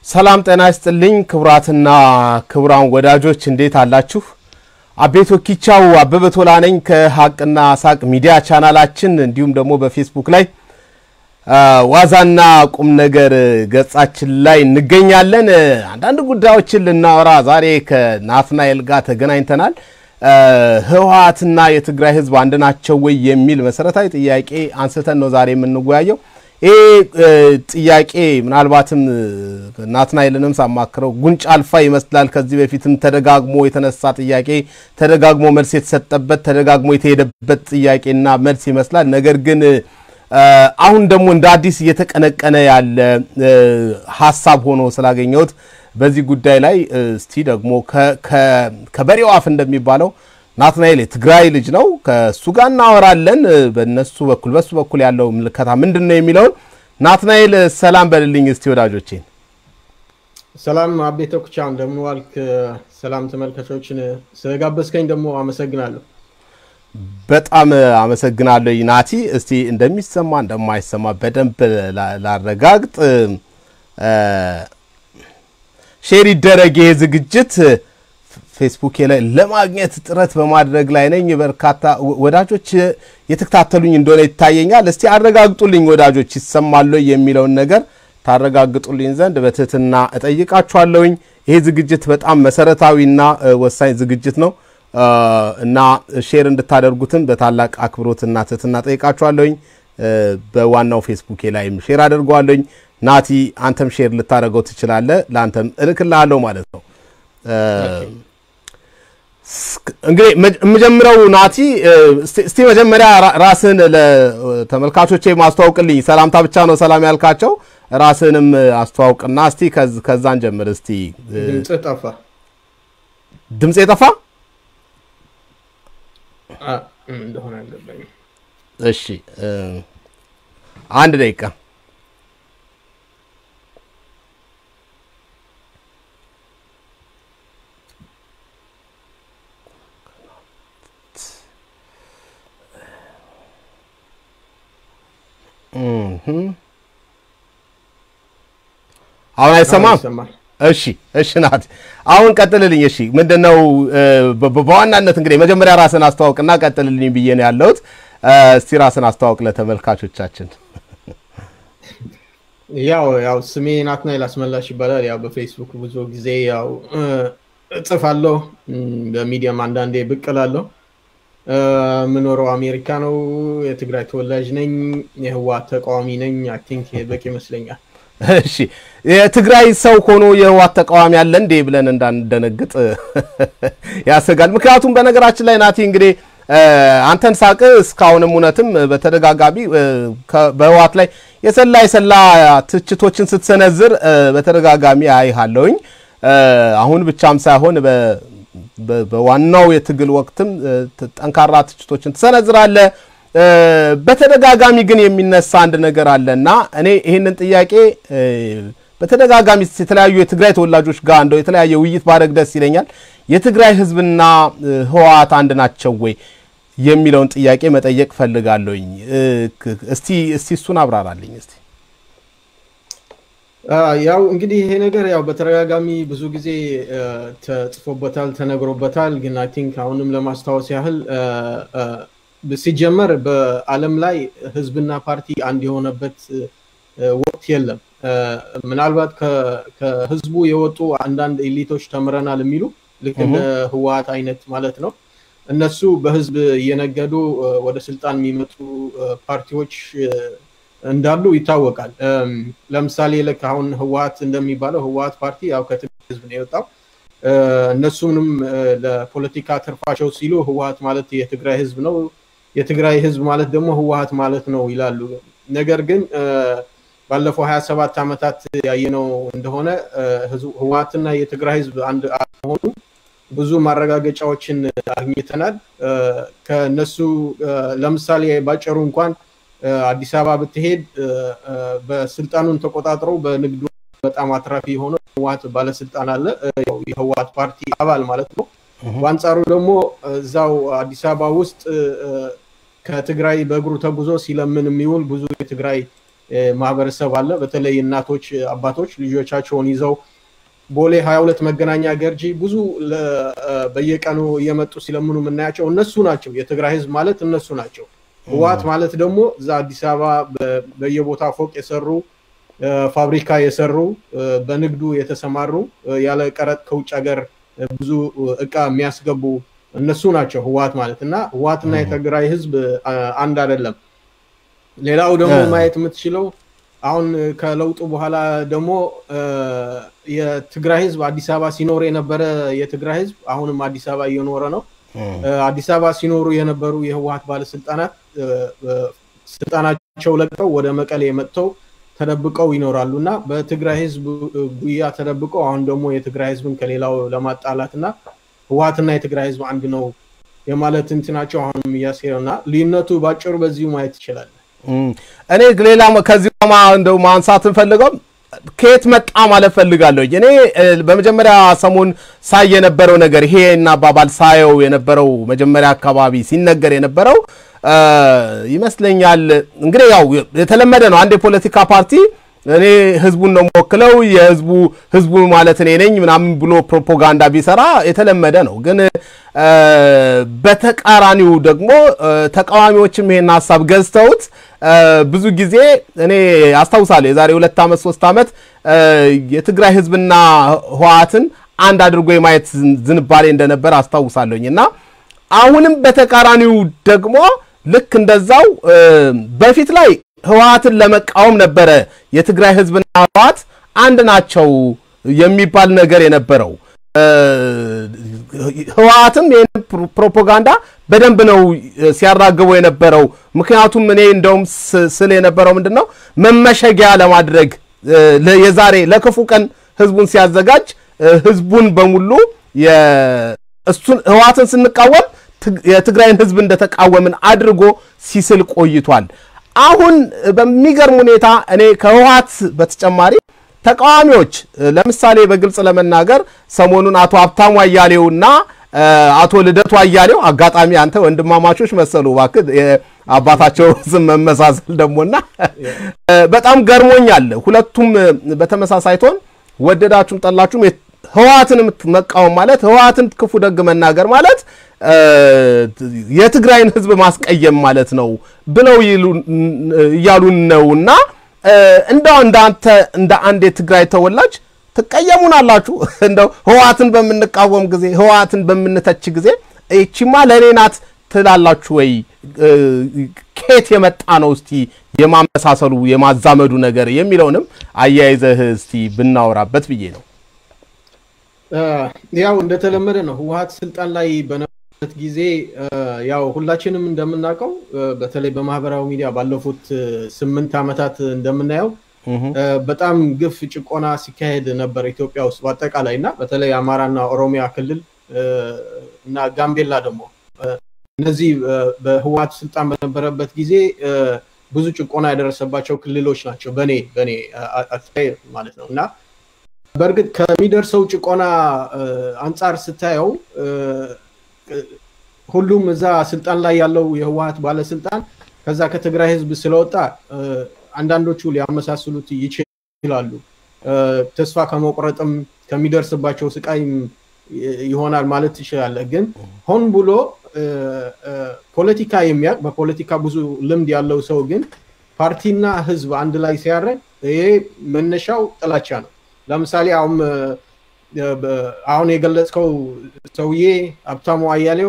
ሰላም ጤና ይስጥልኝ ክቡራትና ክቡራን ወዳጆች እንዴት አላችሁ? አቤቶ ኪቻው አበበ ቶላ ነኝ ከሀቅና ሳቅ ሚዲያ ቻናላችን እንዲሁም ደግሞ በፌስቡክ ላይ ዋዛና ቁም ነገር ገጻችን ላይ እንገኛለን። አንዳንድ ጉዳዮችን ልናወራ ዛሬ ከናትናኤል ጋር ተገናኝተናል። ህወሓትና የትግራይ ህዝብ አንድ ናቸው ወይ የሚል መሰረታዊ ጥያቄ አንስተን ነው ዛሬ የምንወያየው። ይህ ጥያቄ ምናልባትም ናትናኤልንም ሳማክረው ጉንጭ አልፋ ይመስላል። ከዚህ በፊትም ተደጋግሞ የተነሳ ጥያቄ፣ ተደጋግሞ መልስ የተሰጠበት፣ ተደጋግሞ የተሄደበት ጥያቄና መልስ ይመስላል። ነገር ግን አሁን ደግሞ እንደ አዲስ እየተቀነቀነ ያለ ሀሳብ ሆኖ ስላገኘሁት በዚህ ጉዳይ ላይ እስቲ ደግሞ ከበሬው አፍ እንደሚባለው ናትናኤል የትግራይ ልጅ ነው። ከእሱ ጋር እናወራለን። በነሱ በኩል በሱ በኩል ያለው ምልከታ ምንድን ነው የሚለውን ናትናኤል ሰላም በልልኝ እስቲ ወዳጆቼን። ሰላም አቤተ ኩቻ እንደምን ዋልክ? ሰላም ተመልካቾችን ስለጋበዝከኝ ደግሞ አመሰግናለሁ። በጣም አመሰግናለሁ ናቲ። እስቲ እንደሚሰማ እንደማይሰማ በደንብ ላረጋግጥ። ሼር ይደረግ ይሄ ዝግጅት ፌስቡክ ላይ ለማግኘት ጥረት በማድረግ ላይ ነኝ። በርካታ ወዳጆች የተከታተሉኝ እንደሆነ ይታየኛል። እስቲ አረጋግጡልኝ ወዳጆች ይሰማሉ የሚለውን ነገር ታረጋግጡልኝ ዘንድ በትህትና እጠይቃችኋለሁኝ። ይሄ ዝግጅት በጣም መሰረታዊና ወሳኝ ዝግጅት ነው እና ሼር እንድታደርጉትም በታላቅ አክብሮትና ትህትና ጠይቃችኋለሁኝ። በዋናው ፌስቡኬ ላይም ሼር አድርገዋለሁኝ። ናቲ አንተም ሼር ልታደርገው ትችላለህ። ለአንተም እልክልሃለሁ ማለት ነው። እንግዲህ የምጀምረው ናቲ፣ እስቲ መጀመሪያ ራስህን ለተመልካቾቼ ማስተዋውቅልኝ። ሰላምታ ብቻ ነው ሰላም ያልካቸው፣ ራስህንም አስተዋውቅና እስቲ ከዛን ጀምር። እስቲ ድምፅ ጠፋ። ድምፅ የጠፋ እንደሆነ አልገባኝም። እሺ፣ አንድ ደቂቃ አሁን አይሰማም? እሺ እሺ፣ ናት አሁን ቀጥልልኝ። እሺ ምንድን ነው በዋናነት እንግዲህ መጀመሪያ ራስን አስተዋውቅና ቀጥልልኝ ብዬ ነው ያለሁት። እስቲ ራስን አስተዋውቅ ለተመልካቾቻችን። ያው ያው ስሜ ናትናኤል አስመላሽ ይባላል። ያው በፌስቡክ ብዙ ጊዜ ያው እጽፋለሁ፣ በሚዲያም አንዳንዴ ብቅ እላለሁ። የምኖረው አሜሪካ ነው። የትግራይ ተወላጅ ነኝ። የህወሓት ተቃዋሚ ነኝ። አይ ቲንክ በቂ ይመስለኛል። እሺ የትግራይ ሰው ሆኖ የህወሓት ተቃዋሚ አለ እንዴ ብለን እንዳንደነግጥ ያሰጋል። ምክንያቱም በነገራችን ላይ ናቲ እንግዲህ አንተን ሳቅ እስካሁንም እውነትም በተደጋጋሚ በህወሓት ላይ የሰላ የሰላ ትችቶችን ስትሰነዝር በተደጋጋሚ አይሃለሁኝ። አሁን ብቻም ሳይሆን በዋናው የትግል ወቅትም ጠንካራ ትችቶችን ትሰነዝራለህ። በተደጋጋሚ ግን የሚነሳ አንድ ነገር አለ እና እኔ ይህንን ጥያቄ በተደጋጋሚ የተለያዩ የትግራይ ተወላጆች ጋር እንደው የተለያየ ውይይት ባደረግ ደስ ይለኛል። የትግራይ ህዝብና ህወሓት አንድ ናቸው ወይ የሚለውን ጥያቄ መጠየቅ ፈልጋለሁኝ። እስቲ እስቲ እሱን አብራራልኝ እስቲ። ያው እንግዲህ ይሄ ነገር ያው በተደጋጋሚ ብዙ ጊዜ ተጽፎበታል፣ ተነግሮበታል። ግን አይ ቲንክ አሁንም ለማስታወስ ያህል ሲጀመር በዓለም ላይ ህዝብና ፓርቲ አንድ የሆነበት ወቅት የለም። ምናልባት ከህዝቡ የወጡ አንዳንድ ኤሊቶች ተምረናል የሚሉ ልክ እንደ ህወሓት አይነት ማለት ነው። እነሱ በህዝብ እየነገዱ ወደ ስልጣን የሚመጡ ፓርቲዎች እንዳሉ ይታወቃል። ለምሳሌ ልክ አሁን ህወሓት እንደሚባለው ህወሓት ፓርቲ ያው ከትግራይ ህዝብ ነው የወጣው። እነሱንም ለፖለቲካ ትርፋቸው ሲሉ ህወሓት ማለት የትግራይ ህዝብ ነው፣ የትግራይ ህዝብ ማለት ደግሞ ህወሓት ማለት ነው ይላሉ። ነገር ግን ባለፈው ሀያ ሰባት ዓመታት ያየነው እንደሆነ ህወሓትና የትግራይ ህዝብ አንድ መሆኑ ብዙ ማረጋገጫዎችን አግኝተናል። ከነሱ ለምሳሌ ባጭሩ እንኳን አዲስ አበባ ብትሄድ በስልጣኑን ተቆጣጥረው በንግዱ በጣም አትራፊ የሆነ ህወሓት ባለስልጣን አለ፣ የህወሓት ፓርቲ አባል ማለት ነው። በአንጻሩ ደግሞ እዛው አዲስ አበባ ውስጥ ከትግራይ በእግሩ ተጉዞ ሲለምን የሚውል ብዙ የትግራይ ማህበረሰብ አለ። በተለይ እናቶች፣ አባቶች ልጆቻቸውን ይዘው ቦሌ ሀያ ሁለት መገናኛ ገርጂ ብዙ በየቀኑ እየመጡ ሲለምኑ የምናያቸው እነሱ ናቸው። የትግራይ ህዝብ ማለት እነሱ ናቸው። ህወሓት ማለት ደግሞ እዛ አዲስ አበባ በየቦታ ፎቅ የሰሩ ፋብሪካ የሰሩ በንግዱ የተሰማሩ ያለ ቀረጥ ከውጭ ሀገር ብዙ እቃ የሚያስገቡ እነሱ ናቸው ህወሓት ማለት እና ህወሓትና የትግራይ ህዝብ አንድ አይደለም። ሌላው ደግሞ ማየት የምትችለው አሁን ከለውጡ በኋላ ደግሞ የትግራይ ህዝብ አዲስ አበባ ሲኖር የነበረ የትግራይ ህዝብ አሁንም አዲስ አበባ እየኖረ ነው። አዲስ አበባ ሲኖሩ የነበሩ የህወሓት ባለስልጣናት ስልጣናቸው ለቀው ወደ መቀሌ መጥተው ተደብቀው ይኖራሉ እና በትግራይ ህዝብ ጉያ ተደብቀው አሁን ደግሞ የትግራይ ህዝብን ከሌላው ለማጣላት እና ህወሓትና የትግራይ ህዝብ አንድ ነው የማለት እንትናቸው አሁንም እያስኬደው እና ልዩነቱ ባጭሩ በዚሁ ማየት ይችላል። እኔ ሌላ ከዚህ እንደው ማንሳት እንፈልገው ከየት መጣ ማለት ፈልጋለሁ። እኔ በመጀመሪያ ሰሞን ሳይ የነበረው ነገር ይሄ እና አባባል ሳየው የነበረው መጀመሪያ አካባቢ ሲነገር የነበረው ይመስለኛል እንግዲህ ያው የተለመደ ነው። አንድ የፖለቲካ ፓርቲ እኔ ህዝቡን ነው የምወክለው የህዝቡ ህዝቡ ማለት እኔ ነኝ ምናምን ብሎ ፕሮፓጋንዳ ቢሰራ የተለመደ ነው። ግን በተቃራኒው ደግሞ ተቃዋሚዎችም ይሄን ሀሳብ ገዝተውት ብዙ ጊዜ እኔ አስታውሳለሁ የዛሬ ሁለት ዓመት ሶስት ዓመት የትግራይ ህዝብና ህወሓትን አንድ አድርጎ የማየት ዝንባሌ እንደነበር አስታውሳለሁኝ እና አሁንም በተቃራኒው ደግሞ ልክ እንደዛው በፊት ላይ ህወሓትን ለመቃወም ነበረ የትግራይ ህዝብና ህወሓት አንድ ናቸው የሚባል ነገር የነበረው። ህወሓትም ይህን ፕሮፓጋንዳ በደንብ ነው ሲያራግበው የነበረው። ምክንያቱም እኔ እንደውም ስል የነበረው ምንድን ነው መመሸጊያ ለማድረግ የዛሬ ለክፉ ቀን ህዝቡን ሲያዘጋጅ ህዝቡን በሙሉ እሱን ህወሓትን ስንቃወም የትግራይን ህዝብ እንደተቃወምን አድርጎ ሲስል ቆይቷል። አሁን በሚገርም ሁኔታ እኔ ከህወሓት በተጨማሪ ተቃዋሚዎች ለምሳሌ በግልጽ ለመናገር ሰሞኑን አቶ ሀብታሙ አያሌውና አቶ ልደቱ አያሌው አጋጣሚ አንተ ወንድማማቾች መሰሉ እባክህ አባታቸው ስም መመሳሰል ደግሞና በጣም ገርሞኛል። ሁለቱም በተመሳሳይ ቶን ወደዳችሁም ጠላችሁም ህወሓትን መቃወም ማለት ህወሓትን ክፉ ደግ መናገር ማለት የትግራይን ህዝብ ማስቀየም ማለት ነው ብለው እያሉን ነውና እንደው እንዳንተ እንደ አንድ የትግራይ ተወላጅ ትቀየሙናላችሁ። እንደው ህወሓትን በምንቃወም ጊዜ ህወሓትን በምንተች ጊዜ ይቺማ ለእኔ ናት ትላላችሁ ወይ? ከየት የመጣ ነው እስቲ የማመሳሰሉ የማዛመዱ ነገር የሚለውንም አያይዘህ እስቲ ብናወራበት ብዬ ነው። ያው እንደተለመደ ነው ህወሓት ስልጣን ላይ በነበረበት ጊዜ ያው ሁላችንም እንደምናውቀው በተለይ በማህበራዊ ሚዲያ ባለፉት ስምንት ዓመታት እንደምናየው በጣም ግፍ ጭቆና ሲካሄድ ነበር ኢትዮጵያ ውስጥ በአጠቃላይ እና በተለይ አማራና ኦሮሚያ ክልል እና ጋምቤላ ደግሞ እነዚህ በህወሓት ስልጣን በነበረበት ጊዜ ብዙ ጭቆና የደረሰባቸው ክልሎች ናቸው በኔ በኔ አስተያየት ማለት ነው እና በእርግጥ ከሚደርሰው ጭቆና አንጻር ስታየው ሁሉም እዛ ስልጣን ላይ ያለው የህወሓት ባለስልጣን ከዛ ከትግራይ ህዝብ ስለወጣ አንዳንዶቹ ሊያመሳስሉት ይችላሉ። ተስፋ ከመቁረጥም ከሚደርስባቸው ስቃይም ይሆናል ማለት ትችላለህ። ግን ሆን ብሎ ፖለቲካ የሚያውቅ በፖለቲካ ብዙ ልምድ ያለው ሰው ግን ፓርቲና ህዝብ አንድ ላይ ሲያደርግ ይሄ መነሻው ጥላቻ ነው። ለምሳሌ አሁን አሁን የገለጽከው ሰውዬ ሀብታሙ አያሌው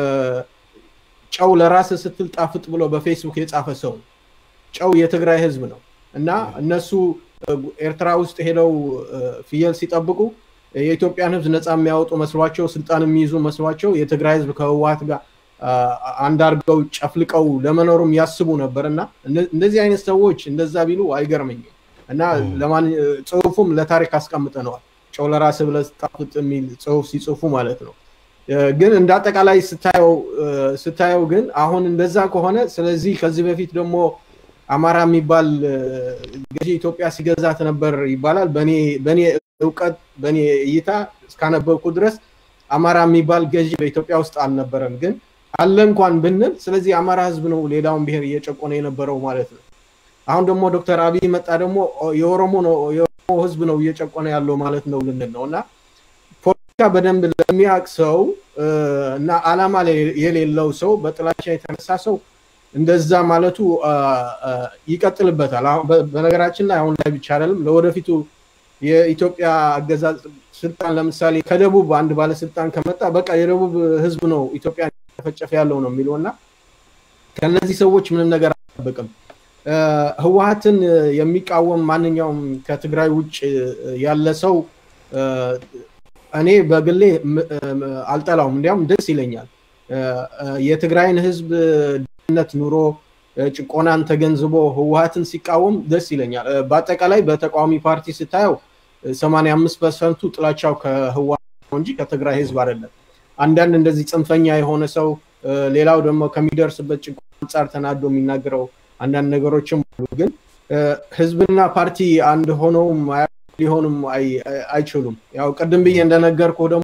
ጨው ለራስ ስትል ጣፍጥ ብሎ በፌስቡክ የጻፈ ሰው ጨው የትግራይ ህዝብ ነው እና እነሱ ኤርትራ ውስጥ ሄደው ፍየል ሲጠብቁ የኢትዮጵያን ህዝብ ነፃ የሚያወጡ መስሏቸው ስልጣን የሚይዙ መስሏቸው የትግራይ ህዝብ ከህወሓት ጋር አንድ አድርገው ጨፍልቀው ለመኖሩም ያስቡ ነበር እና እንደዚህ አይነት ሰዎች እንደዛ ቢሉ አይገርመኝም። እና ጽሁፉም ለታሪክ አስቀምጠነዋል። ጨው ለራስህ ብለህ ጣፍጥ የሚል ጽሁፍ ሲጽፉ ማለት ነው። ግን እንደ አጠቃላይ ስታየው ግን አሁን እንደዛ ከሆነ ስለዚህ ከዚህ በፊት ደግሞ አማራ የሚባል ገዢ ኢትዮጵያ ሲገዛት ነበር ይባላል። በእኔ እውቀት በእኔ እይታ እስካነበብኩ ድረስ አማራ የሚባል ገዢ በኢትዮጵያ ውስጥ አልነበረም። ግን አለ እንኳን ብንል ስለዚህ አማራ ህዝብ ነው ሌላውን ብሔር እየጨቆነ የነበረው ማለት ነው። አሁን ደግሞ ዶክተር አብይ መጣ ደግሞ የኦሮሞ ነው የኦሮሞ ህዝብ ነው እየጨቆነ ያለው ማለት ነው ልንል ነው እና ፖለቲካ በደንብ ለሚያውቅ ሰው እና አላማ የሌለው ሰው በጥላቻ የተነሳ ሰው እንደዛ ማለቱ ይቀጥልበታል። በነገራችን ላይ አሁን ላይ ብቻ አይደለም፣ ለወደፊቱ የኢትዮጵያ አገዛዝ ስልጣን ለምሳሌ ከደቡብ አንድ ባለስልጣን ከመጣ በቃ የደቡብ ህዝብ ነው ኢትዮጵያ ተፈጨፈ ያለው ነው የሚለው እና ከነዚህ ሰዎች ምንም ነገር አልጠብቅም። ህወሀትን የሚቃወም ማንኛውም ከትግራይ ውጭ ያለ ሰው እኔ በግሌ አልጠላውም፣ እንዲያውም ደስ ይለኛል። የትግራይን ህዝብ ድህነት ኑሮ ጭቆናን ተገንዝቦ ህወሀትን ሲቃወም ደስ ይለኛል። በአጠቃላይ በተቃዋሚ ፓርቲ ስታየው 85 ፐርሰንቱ ጥላቻው ከህወሀት ነው እንጂ ከትግራይ ህዝብ አይደለም። አንዳንድ እንደዚህ ጽንፈኛ የሆነ ሰው ሌላው ደግሞ ከሚደርስበት ጭቆና አንጻር ተናዶ የሚናገረው አንዳንድ ነገሮችም አሉ። ግን ህዝብና ፓርቲ አንድ ሆነውም ሊሆኑም አይችሉም። ያው ቅድም ብዬ እንደነገርኩ ደግሞ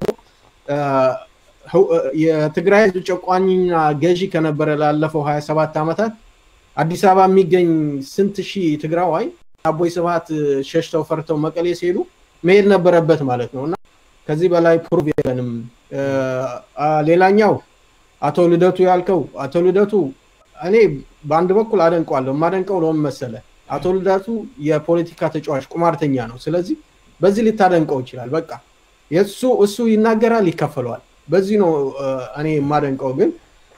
የትግራይ ህዝብ ጨቋኝና ገዢ ከነበረ ላለፈው 27 ዓመታት አዲስ አበባ የሚገኝ ስንት ሺህ ትግራዋይ አቦይ ስብሃት ሸሽተው ፈርተው መቀሌ ሲሄዱ መሄድ ነበረበት ማለት ነው እና ከዚህ በላይ ፕሩቭ የለንም። ሌላኛው አቶ ልደቱ ያልከው አቶ ልደቱ እኔ በአንድ በኩል አደንቀዋለሁ። የማደንቀው ለምን መሰለ? አቶ ልደቱ የፖለቲካ ተጫዋች ቁማርተኛ ነው። ስለዚህ በዚህ ልታደንቀው ይችላል። በቃ የእሱ እሱ ይናገራል፣ ይከፈለዋል። በዚህ ነው እኔ የማደንቀው። ግን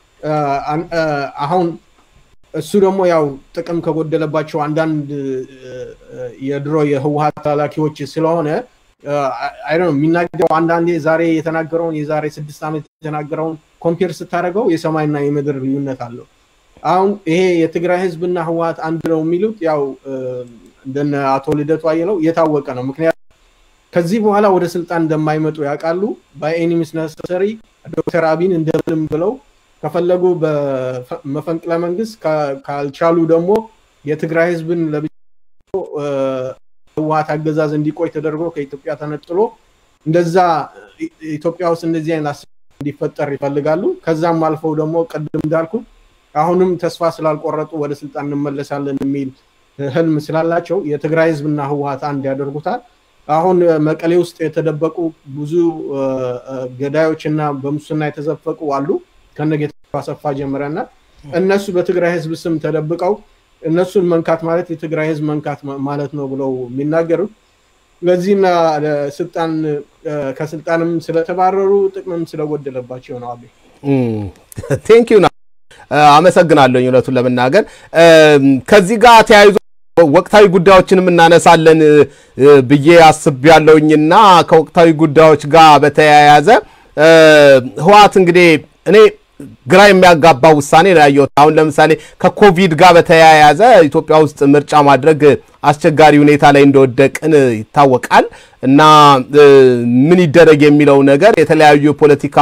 አሁን እሱ ደግሞ ያው ጥቅም ከጎደለባቸው አንዳንድ የድሮ የህወሀት ተላላኪዎች ስለሆነ አይ የሚናገረው አንዳንዴ ዛሬ የተናገረውን የዛሬ ስድስት ዓመት የተናገረውን ኮምፔር ስታደርገው የሰማይና የምድር ልዩነት አለው። አሁን ይሄ የትግራይ ህዝብና ህወሀት አንድ ነው የሚሉት ያው እንደነ አቶ ልደቱ አየለው የታወቀ ነው። ምክንያቱም ከዚህ በኋላ ወደ ስልጣን እንደማይመጡ ያውቃሉ። በኤኒሚስ ነሰሰሪ ዶክተር አብይን እንደምንም ብለው ከፈለጉ በመፈንቅለ መንግስት ካልቻሉ ደግሞ የትግራይ ህዝብን ለብቻ ህወሀት አገዛዝ እንዲቆይ ተደርጎ ከኢትዮጵያ ተነጥሎ እንደዛ ኢትዮጵያ ውስጥ እንደዚህ አይነት እንዲፈጠር ይፈልጋሉ። ከዛም አልፈው ደግሞ ቅድም እንዳልኩ አሁንም ተስፋ ስላልቆረጡ ወደ ስልጣን እንመለሳለን የሚል ህልም ስላላቸው የትግራይ ህዝብና ህወሀት አንድ ያደርጉታል። አሁን መቀሌ ውስጥ የተደበቁ ብዙ ገዳዮች እና በሙስና የተዘፈቁ አሉ ከነጌታቸው አሰፋ ጀምረና እነሱ በትግራይ ህዝብ ስም ተደብቀው እነሱን መንካት ማለት የትግራይ ህዝብ መንካት ማለት ነው ብለው የሚናገሩት ለዚህና ስልጣን ከስልጣንም ስለተባረሩ ጥቅምም ስለጎደለባቸው ነው። አቤ ቴንክ ዩ አመሰግናለሁ። እውነቱን ለመናገር ከዚህ ጋር ተያይዞ ወቅታዊ ጉዳዮችንም እናነሳለን ብዬ አስቤያለሁኝና ከወቅታዊ ጉዳዮች ጋር በተያያዘ ህወሓት እንግዲህ እኔ ግራ የሚያጋባ ውሳኔ ነው ያየሁት። አሁን ለምሳሌ ከኮቪድ ጋር በተያያዘ ኢትዮጵያ ውስጥ ምርጫ ማድረግ አስቸጋሪ ሁኔታ ላይ እንደወደቅን ይታወቃል እና ምን ይደረግ የሚለው ነገር የተለያዩ የፖለቲካ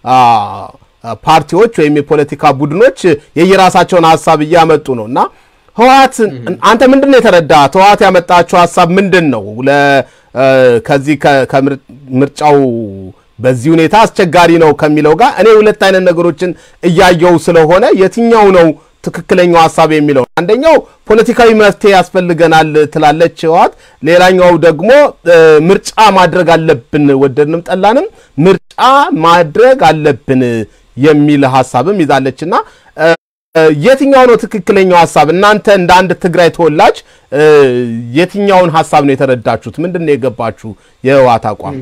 ፓርቲዎች ወይም የፖለቲካ ቡድኖች የየራሳቸውን ሀሳብ እያመጡ ነው እና ህወሓት አንተ ምንድን ነው የተረዳ? ህወሓት ያመጣቸው ሀሳብ ምንድን ነው? ከዚህ ከምርጫው በዚህ ሁኔታ አስቸጋሪ ነው ከሚለው ጋር እኔ ሁለት አይነት ነገሮችን እያየው ስለሆነ የትኛው ነው ትክክለኛው ሀሳብ የሚለው አንደኛው ፖለቲካዊ መፍትሄ ያስፈልገናል ትላለች ህወሓት፣ ሌላኛው ደግሞ ምርጫ ማድረግ አለብን ወደድንም ጠላንም ምርጫ ማድረግ አለብን የሚል ሀሳብም ይዛለች እና የትኛው ነው ትክክለኛው ሀሳብ? እናንተ እንደ አንድ ትግራይ ተወላጅ የትኛውን ሀሳብ ነው የተረዳችሁት? ምንድን ነው የገባችሁ የህወሓት አቋም?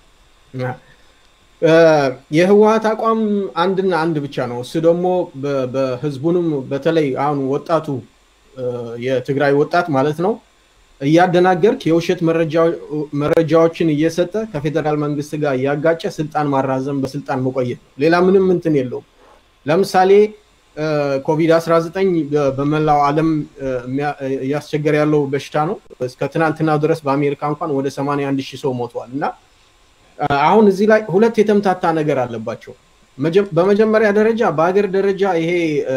የህወሓት አቋም አንድና አንድ ብቻ ነው። እሱ ደግሞ በህዝቡንም በተለይ አሁን ወጣቱ የትግራይ ወጣት ማለት ነው እያደናገርክ የውሸት መረጃዎችን እየሰጠ ከፌዴራል መንግስት ጋር እያጋጨ ስልጣን ማራዘም፣ በስልጣን መቆየት ነው። ሌላ ምንም እንትን የለውም። ለምሳሌ ኮቪድ-19 በመላው ዓለም እያስቸገረ ያለው በሽታ ነው። እስከ ትናንትና ድረስ በአሜሪካ እንኳን ወደ 81 ሺህ ሰው ሞተዋል እና አሁን እዚህ ላይ ሁለት የተምታታ ነገር አለባቸው። በመጀመሪያ ደረጃ በሀገር ደረጃ ይሄ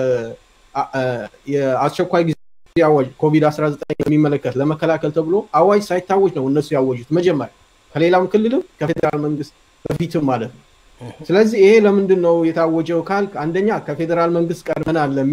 የአስቸኳይ ጊዜ አዋጅ ኮቪድ-19 የሚመለከት ለመከላከል ተብሎ አዋጅ ሳይታወጅ ነው እነሱ ያወጁት መጀመሪያ ከሌላም ክልልም ከፌዴራል መንግስት በፊትም ማለት ነው። ስለዚህ ይሄ ለምንድን ነው የታወጀው ካልክ አንደኛ ከፌዴራል መንግስት ቀድመናል ለሚል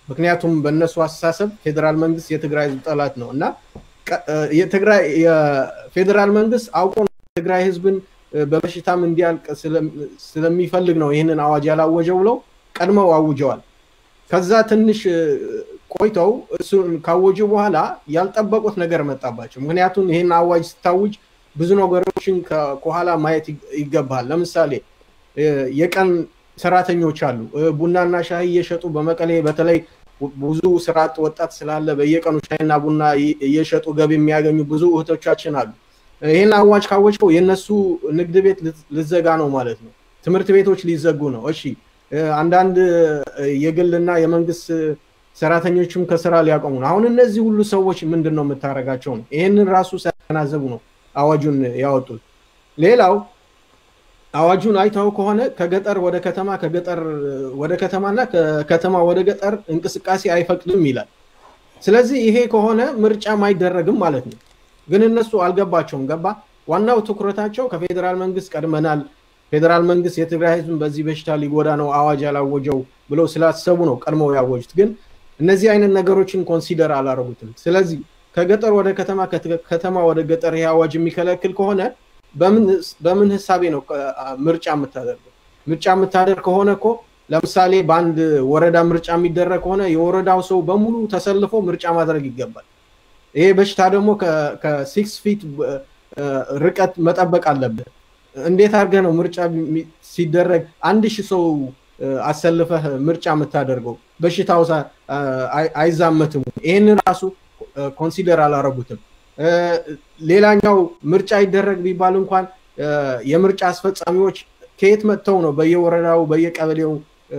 ምክንያቱም በእነሱ አስተሳሰብ ፌዴራል መንግስት የትግራይ ህዝብ ጠላት ነው እና የትግራይ የፌዴራል መንግስት አውቆ ትግራይ ህዝብን በበሽታም እንዲያልቅ ስለሚፈልግ ነው ይህንን አዋጅ ያላወጀው ብለው ቀድመው አውጀዋል። ከዛ ትንሽ ቆይተው እሱን ካወጁ በኋላ ያልጠበቁት ነገር መጣባቸው። ምክንያቱም ይህን አዋጅ ስታውጅ ብዙ ነገሮችን ከኋላ ማየት ይገባል። ለምሳሌ የቀን ሰራተኞች አሉ። ቡናና ሻይ እየሸጡ በመቀሌ በተለይ ብዙ ስራ አጥ ወጣት ስላለ በየቀኑ ሻይና ቡና እየሸጡ ገቢ የሚያገኙ ብዙ እህቶቻችን አሉ። ይህን አዋጅ ካወጅከው የእነሱ ንግድ ቤት ልዘጋ ነው ማለት ነው። ትምህርት ቤቶች ሊዘጉ ነው። እሺ አንዳንድ የግልና የመንግስት ሰራተኞችም ከስራ ሊያቆሙ ነው። አሁን እነዚህ ሁሉ ሰዎች ምንድን ነው የምታደርጋቸው ነው? ይህንን ራሱ ሳያገናዘቡ ነው አዋጁን ያወጡት። ሌላው አዋጁን አይተው ከሆነ ከገጠር ወደ ከተማ ከገጠር ወደ ከተማና ከከተማ ወደ ገጠር እንቅስቃሴ አይፈቅድም ይላል። ስለዚህ ይሄ ከሆነ ምርጫም አይደረግም ማለት ነው። ግን እነሱ አልገባቸውም። ገባ? ዋናው ትኩረታቸው ከፌዴራል መንግስት ቀድመናል፣ ፌዴራል መንግስት የትግራይ ህዝብን በዚህ በሽታ ሊጎዳ ነው አዋጅ ያላወጀው ብለው ስላሰቡ ነው ቀድመው ያወጁት። ግን እነዚህ አይነት ነገሮችን ኮንሲደር አላረጉትም። ስለዚህ ከገጠር ወደ ከተማ ከተማ ወደ ገጠር ይሄ አዋጅ የሚከለክል ከሆነ በምን ህሳቤ ነው ምርጫ የምታደርገው? ምርጫ የምታደርግ ከሆነ እኮ ለምሳሌ በአንድ ወረዳ ምርጫ የሚደረግ ከሆነ የወረዳው ሰው በሙሉ ተሰልፎ ምርጫ ማድረግ ይገባል። ይሄ በሽታ ደግሞ ከሲክስ ፊት ርቀት መጠበቅ አለብህ። እንዴት አድርገህ ነው ምርጫ ሲደረግ አንድ ሺህ ሰው አሰልፈህ ምርጫ የምታደርገው? በሽታው አይዛመትም። ይህን ራሱ ኮንሲደር አላረጉትም። ሌላኛው ምርጫ ይደረግ ቢባል እንኳን የምርጫ አስፈጻሚዎች ከየት መጥተው ነው በየወረዳው በየቀበሌው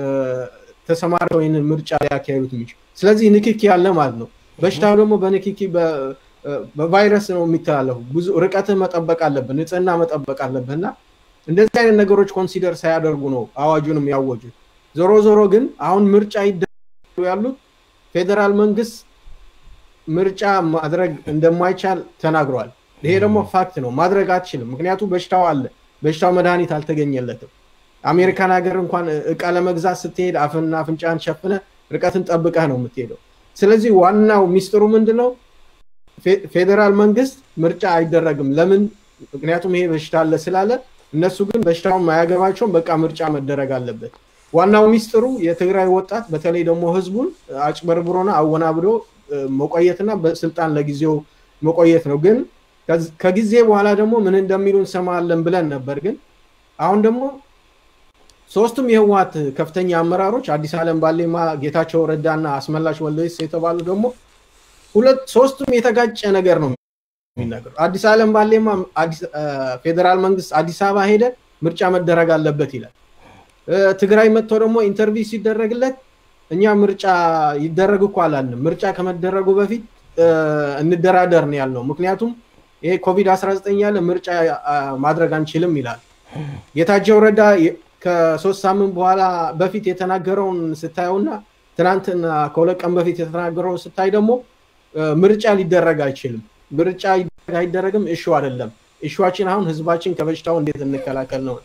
ተሰማርተው ይህንን ምርጫ ሊያካሄዱት የሚችሉ? ስለዚህ ንክኪ ያለ ማለት ነው። በሽታው ደግሞ በንክኪ በቫይረስ ነው የሚተላለፉ። ብዙ ርቀትህ መጠበቅ አለብህ፣ ንጽህና መጠበቅ አለብህ እና እንደዚህ አይነት ነገሮች ኮንሲደር ሳያደርጉ ነው አዋጁንም ያወጁት። ዞሮ ዞሮ ግን አሁን ምርጫ ይደረጉ ያሉት ፌዴራል መንግስት ምርጫ ማድረግ እንደማይቻል ተናግሯል። ይሄ ደግሞ ፋክት ነው። ማድረግ አትችልም። ምክንያቱም በሽታው አለ። በሽታው መድኃኒት አልተገኘለትም። አሜሪካን ሀገር እንኳን እቃ ለመግዛት ስትሄድ አፍና አፍንጫን ሸፍነ ርቀትን ጠብቀህ ነው የምትሄደው። ስለዚህ ዋናው ሚስጥሩ ምንድነው? ፌዴራል መንግስት ምርጫ አይደረግም። ለምን? ምክንያቱም ይሄ በሽታ አለ ስላለ፣ እነሱ ግን በሽታውን ማያገባቸውም። በቃ ምርጫ መደረግ አለበት። ዋናው ሚስጥሩ የትግራይ ወጣት በተለይ ደግሞ ህዝቡን አጭበርብሮና አወናብዶ መቆየትና በስልጣን ለጊዜው መቆየት ነው። ግን ከጊዜ በኋላ ደግሞ ምን እንደሚሉ እንሰማለን ብለን ነበር። ግን አሁን ደግሞ ሶስቱም የህወሀት ከፍተኛ አመራሮች አዲስ አለም ባሌማ፣ ጌታቸው ረዳና አስመላሽ ወልደየስ የተባሉ ደግሞ ሁለት ሶስቱም የተጋጨ ነገር ነው የሚናገሩ። አዲስ አለም ባሌማ ፌዴራል መንግስት አዲስ አበባ ሄደ ምርጫ መደረግ አለበት ይላል። ትግራይ መጥቶ ደግሞ ኢንተርቪው ሲደረግለት እኛ ምርጫ ይደረግ እኮ አላልንም። ምርጫ ከመደረጉ በፊት እንደራደር ነው ያልነው። ምክንያቱም ይሄ ኮቪድ 19 ያለ ምርጫ ማድረግ አንችልም ይላል። ጌታቸው ረዳ ከሶስት ሳምንት በኋላ በፊት የተናገረውን ስታየውና ትናንትና ከሁለት ቀን በፊት የተናገረውን ስታይ ደግሞ ምርጫ ሊደረግ አይችልም። ምርጫ አይደረግም እሹ አይደለም። እሹዋችን አሁን ህዝባችን ከበሽታው እንዴት እንከላከል ነው።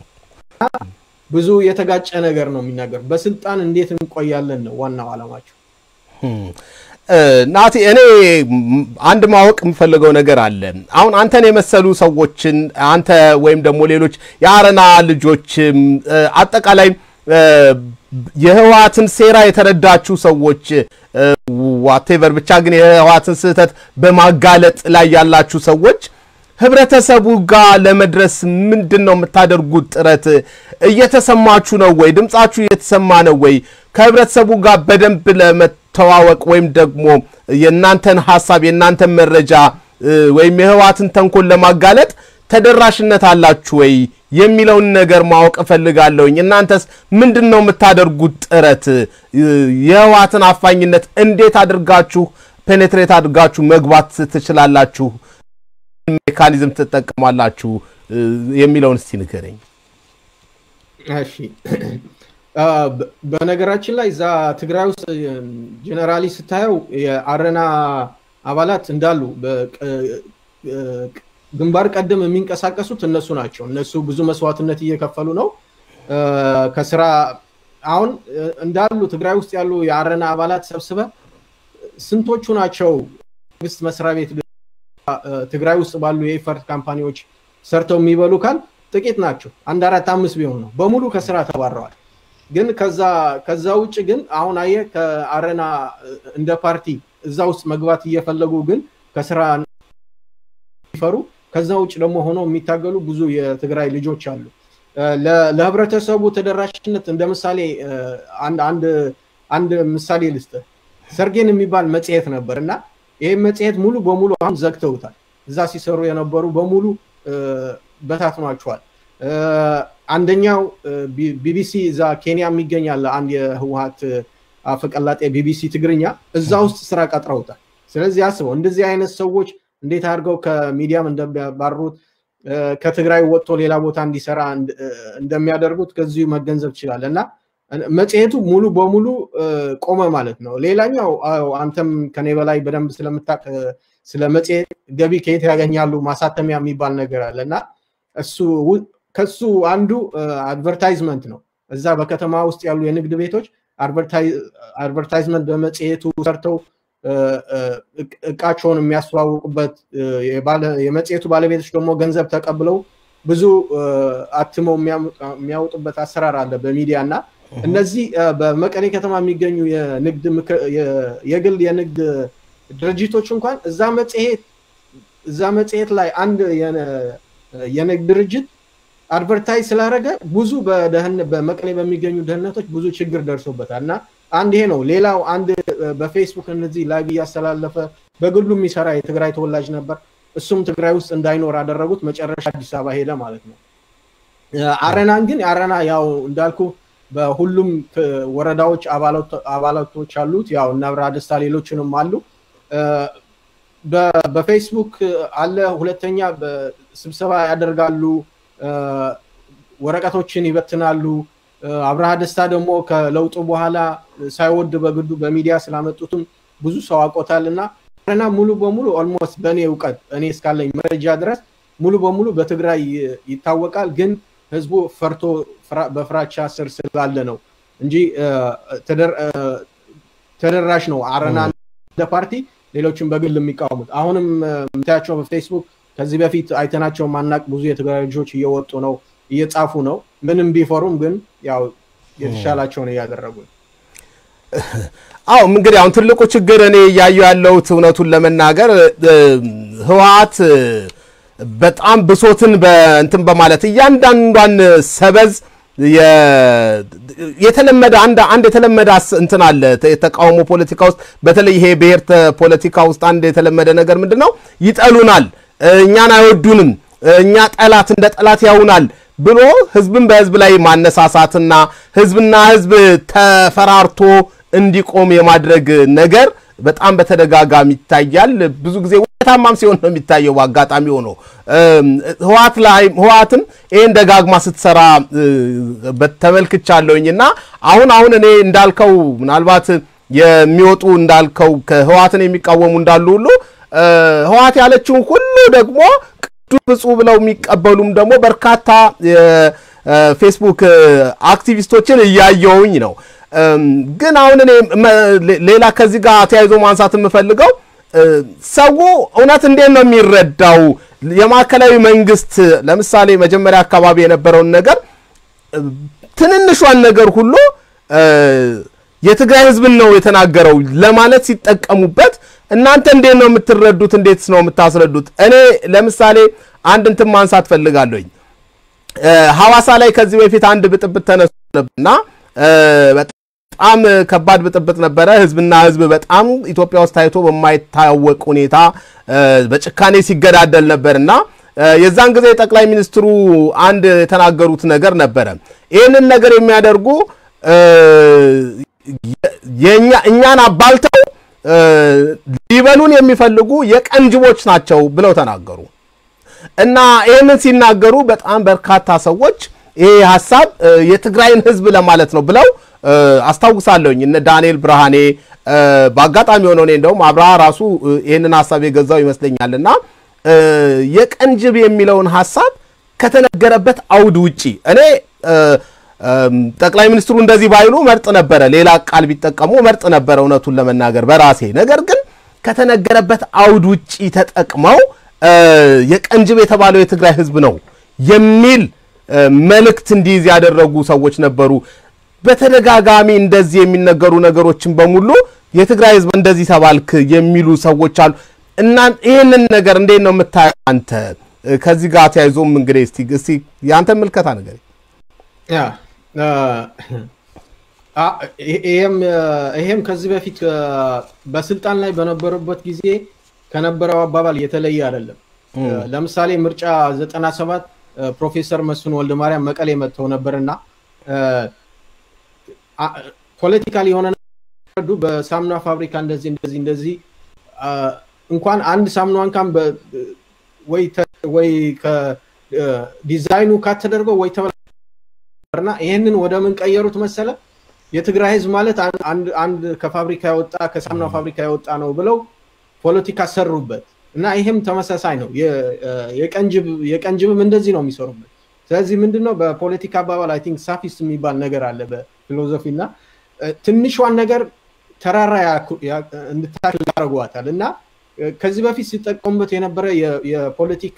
ብዙ የተጋጨ ነገር ነው የሚናገር። በስልጣን እንዴት እንቆያለን ነው ዋናው አላማቸው። ናቲ፣ እኔ አንድ ማወቅ የምፈልገው ነገር አለ። አሁን አንተን የመሰሉ ሰዎችን አንተ ወይም ደግሞ ሌሎች የአረና ልጆችም አጠቃላይ የህወሓትን ሴራ የተረዳችሁ ሰዎች ዋቴቨር ብቻ ግን የህወሓትን ስህተት በማጋለጥ ላይ ያላችሁ ሰዎች ህብረተሰቡ ጋር ለመድረስ ምንድን ነው የምታደርጉት ጥረት? እየተሰማችሁ ነው ወይ? ድምጻችሁ እየተሰማ ነው ወይ? ከህብረተሰቡ ጋር በደንብ ለመተዋወቅ ወይም ደግሞ የእናንተን ሀሳብ የእናንተን መረጃ ወይም የህወሓትን ተንኮል ለማጋለጥ ተደራሽነት አላችሁ ወይ የሚለውን ነገር ማወቅ እፈልጋለሁኝ። እናንተስ ምንድን ነው የምታደርጉት ጥረት? የህወሓትን አፋኝነት እንዴት አድርጋችሁ ፔኔትሬት አድርጋችሁ መግባት ትችላላችሁ? ሜካኒዝም ትጠቀማላችሁ የሚለውን እስቲ ንገረኝ። እሺ፣ በነገራችን ላይ እዛ ትግራይ ውስጥ ጀነራሊ ስታየው የአረና አባላት እንዳሉ ግንባር ቀደም የሚንቀሳቀሱት እነሱ ናቸው። እነሱ ብዙ መስዋዕትነት እየከፈሉ ነው። ከስራ አሁን እንዳሉ ትግራይ ውስጥ ያሉ የአረና አባላት ሰብስበ ስንቶቹ ናቸው መንግስት መስሪያ ቤት ትግራይ ውስጥ ባሉ የኢፈርት ካምፓኒዎች ሰርተው የሚበሉ ካል ጥቂት ናቸው። አንድ አራት አምስት ቢሆን ነው። በሙሉ ከስራ ተባረዋል። ግን ከዛ ከዛ ውጭ ግን አሁን አየ ከአረና እንደ ፓርቲ እዛ ውስጥ መግባት እየፈለጉ ግን ከስራ ይፈሩ ከዛ ውጭ ደግሞ ሆነው የሚታገሉ ብዙ የትግራይ ልጆች አሉ። ለህብረተሰቡ ተደራሽነት እንደ ምሳሌ አንድ አንድ ምሳሌ ልስጥ። ሰርጌን የሚባል መጽሔት ነበር እና ይህ መጽሔት ሙሉ በሙሉ አሁን ዘግተውታል። እዛ ሲሰሩ የነበሩ በሙሉ በታትኗቸዋል። አንደኛው ቢቢሲ እዛ ኬንያ የሚገኛል አንድ የህወሀት አፈቀላጤ ቢቢሲ ትግርኛ እዛ ውስጥ ስራ ቀጥረውታል። ስለዚህ አስበው እንደዚህ አይነት ሰዎች እንዴት አድርገው ከሚዲያም እንደሚያባሩት ከትግራይ ወጥቶ ሌላ ቦታ እንዲሰራ እንደሚያደርጉት ከዚሁ መገንዘብ ይችላል እና መጽሔቱ ሙሉ በሙሉ ቆመ ማለት ነው። ሌላኛው አንተም ከኔ በላይ በደንብ ስለምታቅ ስለ መጽሔት ገቢ ከየት ያገኛሉ ማሳተሚያ የሚባል ነገር አለ እና እሱ ከሱ አንዱ አድቨርታይዝመንት ነው። እዛ በከተማ ውስጥ ያሉ የንግድ ቤቶች አድቨርታይዝመንት በመጽሔቱ ሰርተው እቃቸውን የሚያስተዋውቁበት የመጽሔቱ ባለቤቶች ደግሞ ገንዘብ ተቀብለው ብዙ አትመው የሚያወጡበት አሰራር አለ በሚዲያ እና እነዚህ በመቀሌ ከተማ የሚገኙ የግል የንግድ ድርጅቶች እንኳን እዛ መጽሔት እዛ መጽሔት ላይ አንድ የንግድ ድርጅት አድቨርታይዝ ስላደረገ ብዙ በመቀሌ በሚገኙ ደህንነቶች ብዙ ችግር ደርሶበታል እና አንድ ይሄ ነው። ሌላው አንድ በፌስቡክ እነዚህ ላይቭ እያስተላለፈ በግሉ የሚሰራ የትግራይ ተወላጅ ነበር። እሱም ትግራይ ውስጥ እንዳይኖር አደረጉት። መጨረሻ አዲስ አበባ ሄደ ማለት ነው። አረናን ግን አረና ያው እንዳልኩ በሁሉም ወረዳዎች አባላቶች አሉት። ያው እነ አብርሃ ደስታ ሌሎችንም አሉ። በፌስቡክ አለ። ሁለተኛ ስብሰባ ያደርጋሉ፣ ወረቀቶችን ይበትናሉ። አብርሃ ደስታ ደግሞ ከለውጡ በኋላ ሳይወድ በግዱ በሚዲያ ስላመጡትም ብዙ ሰው አውቆታል እና አረና ሙሉ በሙሉ ኦልሞስት በእኔ እውቀት እኔ እስካለኝ መረጃ ድረስ ሙሉ በሙሉ በትግራይ ይታወቃል። ግን ህዝቡ ፈርቶ በፍራቻ ስር ስላለ ነው እንጂ ተደራሽ ነው። አረና እንደ ፓርቲ ሌሎችን በግል የሚቃወሙት አሁንም የምታያቸው በፌስቡክ ከዚህ በፊት አይተናቸው ማናቅ ብዙ የትግራይ ልጆች እየወጡ ነው፣ እየጻፉ ነው። ምንም ቢፈሩም ግን ያው የተሻላቸውን እያደረጉ ነው። አዎ እንግዲህ አሁን ትልቁ ችግር እኔ እያየሁ ያለሁት እውነቱን ለመናገር ህወሓት በጣም ብሶትን በእንትን በማለት እያንዳንዷን ሰበዝ የተለመደ አንድ አንድ የተለመደ እንትን አለ የተቃውሞ ፖለቲካ ውስጥ በተለይ ይሄ ብሔር ፖለቲካ ውስጥ አንድ የተለመደ ነገር ምንድን ነው? ይጠሉናል፣ እኛን አይወዱንም፣ እኛ ጠላት እንደ ጠላት ያውናል ብሎ ህዝብን በህዝብ ላይ ማነሳሳትና ህዝብና ህዝብ ተፈራርቶ እንዲቆም የማድረግ ነገር በጣም በተደጋጋሚ ይታያል። ብዙ ጊዜ ውጤታማም ሲሆን ነው የሚታየው። በአጋጣሚ ሆኖ ህወሓት ላይ ህወሓትም ይህን ደጋግማ ስትሰራ ተመልክቻለሁኝ እና አሁን አሁን እኔ እንዳልከው ምናልባት የሚወጡ እንዳልከው ከህወሓትን የሚቃወሙ እንዳሉ ሁሉ ህወሓት ያለችውን ሁሉ ደግሞ ቅዱስ ብፁዕ ብለው የሚቀበሉም ደግሞ በርካታ የፌስቡክ አክቲቪስቶችን እያየውኝ ነው። ግን አሁን እኔ ሌላ ከዚህ ጋር ተያይዞ ማንሳት የምፈልገው ሰው እውነት እንዴት ነው የሚረዳው? የማዕከላዊ መንግስት ለምሳሌ መጀመሪያ አካባቢ የነበረውን ነገር ትንንሿን ነገር ሁሉ የትግራይ ህዝብን ነው የተናገረው ለማለት ሲጠቀሙበት እናንተ እንዴት ነው የምትረዱት? እንዴትስ ነው የምታስረዱት? እኔ ለምሳሌ አንድ እንትን ማንሳት ፈልጋለሁኝ። ሐዋሳ ላይ ከዚህ በፊት አንድ ብጥብጥ ተነስቶ ነበርና በጣም ከባድ ብጥብጥ ነበረ። ህዝብና ህዝብ በጣም ኢትዮጵያ ውስጥ ታይቶ በማይታወቅ ሁኔታ በጭካኔ ሲገዳደል ነበርና የዛን ጊዜ ጠቅላይ ሚኒስትሩ አንድ የተናገሩት ነገር ነበረ። ይህንን ነገር የሚያደርጉ እኛን አባልተው ሊበሉን የሚፈልጉ የቀንጅቦች ናቸው ብለው ተናገሩ እና ይህንን ሲናገሩ በጣም በርካታ ሰዎች ይሄ ሀሳብ የትግራይን ህዝብ ለማለት ነው ብለው አስታውሳለሁኝ። እነ ዳንኤል ብርሃኔ በአጋጣሚ ሆነው እኔ እንደውም አብርሃ ራሱ ይህንን ሀሳብ የገዛው ይመስለኛል እና የቀንጅብ የሚለውን ሀሳብ ከተነገረበት አውድ ውጪ እኔ ጠቅላይ ሚኒስትሩ እንደዚህ ባይሉ መርጥ ነበረ፣ ሌላ ቃል ቢጠቀሙ መርጥ ነበረ እውነቱን ለመናገር በራሴ ነገር ግን ከተነገረበት አውድ ውጪ ተጠቅመው የቀንጅብ የተባለው የትግራይ ህዝብ ነው የሚል መልእክት እንዲይዝ ያደረጉ ሰዎች ነበሩ። በተደጋጋሚ እንደዚህ የሚነገሩ ነገሮችን በሙሉ የትግራይ ህዝብ እንደዚህ ተባልክ የሚሉ ሰዎች አሉ እና ይህንን ነገር እንዴት ነው የምታየው አንተ? ከዚህ ጋር ተያይዞም እንግዲህ እስቲ እስቲ የአንተ ምልከታ ነገር ይሄም ከዚህ በፊት በስልጣን ላይ በነበሩበት ጊዜ ከነበረው አባባል የተለየ አይደለም። ለምሳሌ ምርጫ 97 ፕሮፌሰር መስፍን ወልደ ማርያም መቀሌ መጥተው ነበርና ፖለቲካል የሆነ ዱ በሳሙና ፋብሪካ እንደዚህ እንደዚህ እንደዚህ እንኳን አንድ ሳሙና እንኳን ወይ ከዲዛይኑ ካት ተደርገው ወይ ተበላና ይህንን ወደ ምን ቀየሩት መሰለ የትግራይ ህዝብ ማለት አንድ ከፋብሪካ የወጣ ከሳሙና ፋብሪካ የወጣ ነው ብለው ፖለቲካ ሰሩበት እና ይሄም ተመሳሳይ ነው። የቀንጅብም እንደዚህ ነው የሚሰሩበት። ስለዚህ ምንድነው በፖለቲካ አባባል አይ ቲንክ ሳፊስት የሚባል ነገር አለ በፊሎዞፊ እና ትንሿን ነገር ተራራ እንድታክል ያደርጓታል እና ከዚህ በፊት ሲጠቀሙበት የነበረ የፖለቲካ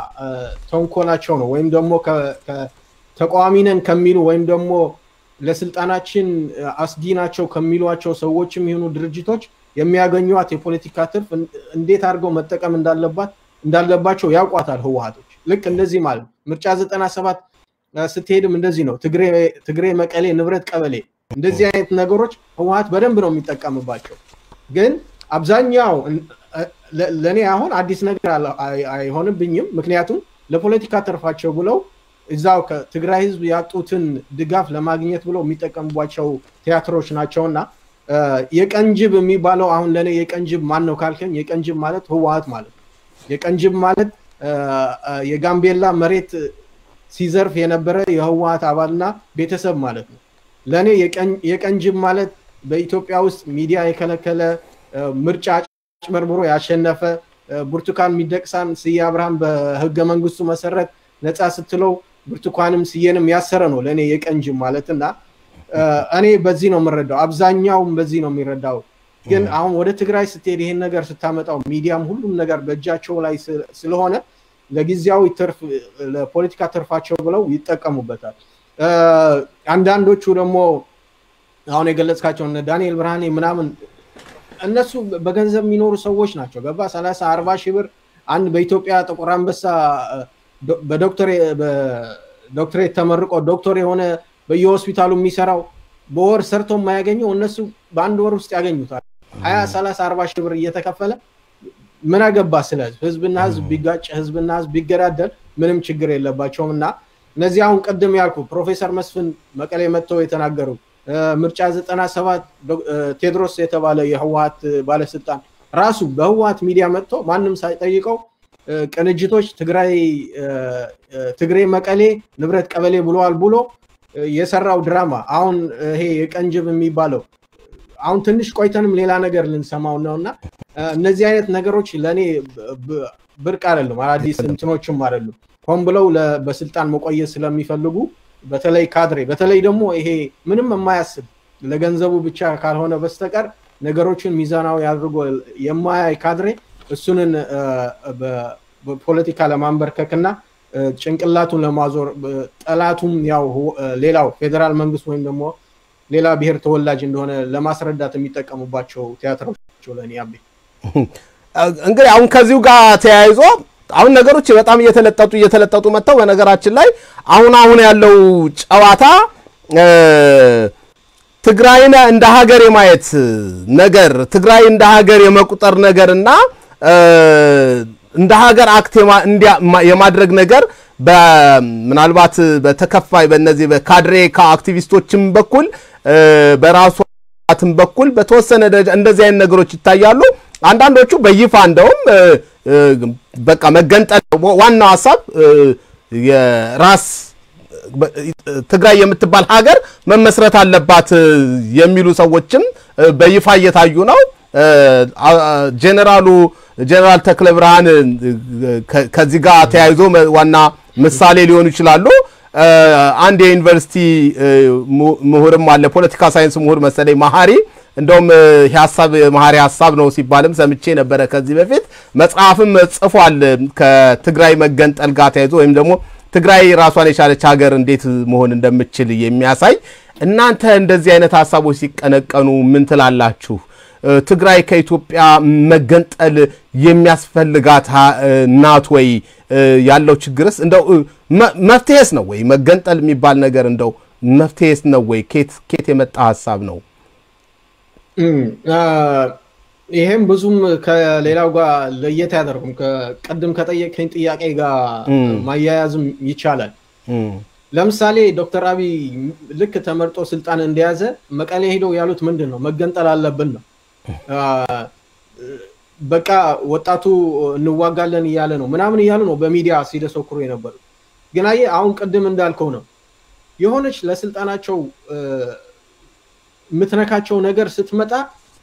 ተንኮላቸው ነው። ወይም ደግሞ ተቃዋሚ ነን ከሚሉ ወይም ደግሞ ለስልጣናችን አስጊ ናቸው ከሚሏቸው ሰዎችም ይሁኑ ድርጅቶች የሚያገኟት የፖለቲካ ትርፍ እንዴት አድርገው መጠቀም እንዳለባት እንዳለባቸው ያውቋታል ህወሀቶች። ልክ እንደዚህ ማለት ምርጫ ዘጠና ሰባት ስትሄድም እንደዚህ ነው። ትግሬ መቀሌ ንብረት ቀበሌ እንደዚህ አይነት ነገሮች ህወሀት በደንብ ነው የሚጠቀምባቸው። ግን አብዛኛው ለእኔ አሁን አዲስ ነገር አይሆንብኝም። ምክንያቱም ለፖለቲካ ትርፋቸው ብለው እዛው ከትግራይ ህዝብ ያጡትን ድጋፍ ለማግኘት ብለው የሚጠቀሙባቸው ቲያትሮች ናቸውና የቀንጅብ የሚባለው አሁን ለእኔ የቀንጅብ ማን ነው ካልከኝ የቀንጅብ ማለት ህወሀት ማለት ነው። የቀንጅብ ማለት የጋምቤላ መሬት ሲዘርፍ የነበረ የህወሀት አባልና ቤተሰብ ማለት ነው። ለእኔ የቀንጅብ ማለት በኢትዮጵያ ውስጥ ሚዲያ የከለከለ ምርጫ ጭመርምሮ ያሸነፈ ብርቱካን ሚደቅሳን ስዬ አብርሃም በህገ መንግስቱ መሰረት ነፃ ስትለው ብርቱካንም ስዬንም ያሰረ ነው ለእኔ የቀንጅብ ማለት እና እኔ በዚህ ነው የምረዳው። አብዛኛውም በዚህ ነው የሚረዳው። ግን አሁን ወደ ትግራይ ስትሄድ ይሄን ነገር ስታመጣው ሚዲያም ሁሉም ነገር በእጃቸው ላይ ስለሆነ ለጊዜያዊ ትርፍ ለፖለቲካ ትርፋቸው ብለው ይጠቀሙበታል። አንዳንዶቹ ደግሞ አሁን የገለጽካቸው እነ ዳንኤል ብርሃኔ ምናምን እነሱ በገንዘብ የሚኖሩ ሰዎች ናቸው። ገባ ሰላሳ አርባ ሺህ ብር አንድ በኢትዮጵያ ጥቁር አንበሳ በዶክትሬት ተመርቆ ዶክተር የሆነ በየሆስፒታሉ የሚሰራው በወር ሰርቶ የማያገኘው እነሱ በአንድ ወር ውስጥ ያገኙታል። ሀያ ሰላሳ አርባ ሺህ ብር እየተከፈለ ምን አገባ ስለ ህዝብ ህዝብና ህዝብ ቢጋጭ ህዝብና ህዝብ ቢገዳደል ምንም ችግር የለባቸውም እና እነዚህ አሁን ቅድም ያልኩ ፕሮፌሰር መስፍን መቀሌ መጥተው የተናገሩ ምርጫ ዘጠና ሰባት ቴድሮስ የተባለ የህወሀት ባለስልጣን ራሱ በህወሀት ሚዲያ መጥቶ ማንም ሳይጠይቀው ቅንጅቶች ትግራይ ትግሬ መቀሌ ንብረት ቀበሌ ብለዋል ብሎ የሰራው ድራማ አሁን ይሄ የቀንጅብ የሚባለው አሁን ትንሽ ቆይተንም ሌላ ነገር ልንሰማው ነው እና እነዚህ አይነት ነገሮች ለእኔ ብርቅ አይደሉም፣ አዳዲስ እንትኖችም አይደሉም። ሆን ብለው በስልጣን መቆየት ስለሚፈልጉ በተለይ ካድሬ በተለይ ደግሞ ይሄ ምንም የማያስብ ለገንዘቡ ብቻ ካልሆነ በስተቀር ነገሮችን ሚዛናዊ አድርጎ የማያይ ካድሬ እሱንን በፖለቲካ ለማንበርከክ እና ጭንቅላቱን ለማዞር ጠላቱም ያው ሌላው ፌዴራል መንግስት ወይም ደግሞ ሌላ ብሔር ተወላጅ እንደሆነ ለማስረዳት የሚጠቀሙባቸው ቲያትሮች ናቸው። ለእኔ አቤ እንግዲህ አሁን ከዚሁ ጋር ተያይዞ አሁን ነገሮች በጣም እየተለጠጡ እየተለጠጡ መጥተው በነገራችን ላይ አሁን አሁን ያለው ጨዋታ ትግራይን እንደ ሀገር የማየት ነገር ትግራይ እንደ ሀገር የመቁጠር ነገር እና እንደ ሀገር አክት የማድረግ ነገር ምናልባት በተከፋይ በእነዚህ በካድሬ ከአክቲቪስቶችም በኩል በራሱ ትም በኩል በተወሰነ ደረጃ እንደዚህ አይነት ነገሮች ይታያሉ። አንዳንዶቹ በይፋ እንደውም በቃ መገንጠል ዋናው ሀሳብ የራስ ትግራይ የምትባል ሀገር መመስረት አለባት የሚሉ ሰዎችም በይፋ እየታዩ ነው። ጄኔራሉ ጄኔራል ተክለ ብርሃን ከዚህ ጋር ተያይዞ ዋና ምሳሌ ሊሆኑ ይችላሉ። አንድ የዩኒቨርሲቲ ምሁርም አለ ፖለቲካ ሳይንስ ምሁር መሰለኝ መሀሪ እንደውም ሀሳብ መሀሪ ሀሳብ ነው ሲባልም ሰምቼ ነበረ ከዚህ በፊት መጽሐፍም ጽፏል ከትግራይ መገንጠል ጋር ተያይዞ ወይም ደግሞ ትግራይ ራሷን የቻለች ሀገር እንዴት መሆን እንደምችል የሚያሳይ እናንተ እንደዚህ አይነት ሀሳቦች ሲቀነቀኑ ምን ትላላችሁ? ትግራይ ከኢትዮጵያ መገንጠል የሚያስፈልጋት ናት ወይ? ያለው ችግርስ እንደው መፍትሄስ ነው ወይ? መገንጠል የሚባል ነገር እንደው መፍትሄስ ነው ወይ? ኬት የመጣ ሀሳብ ነው? ይሄም ብዙም ከሌላው ጋር ለየት አያደርጉም። ቅድም ከጠየቀኝ ጥያቄ ጋር ማያያዝም ይቻላል። ለምሳሌ ዶክተር አብይ ልክ ተመርጦ ስልጣን እንደያዘ መቀሌ ሄደው ያሉት ምንድን ነው? መገንጠል አለብን ነው። በቃ ወጣቱ እንዋጋለን እያለ ነው ምናምን እያሉ ነው በሚዲያ ሲደሰኩሩ የነበሩት። ግን አየህ አሁን ቅድም እንዳልከው ነው የሆነች ለስልጣናቸው የምትነካቸው ነገር ስትመጣ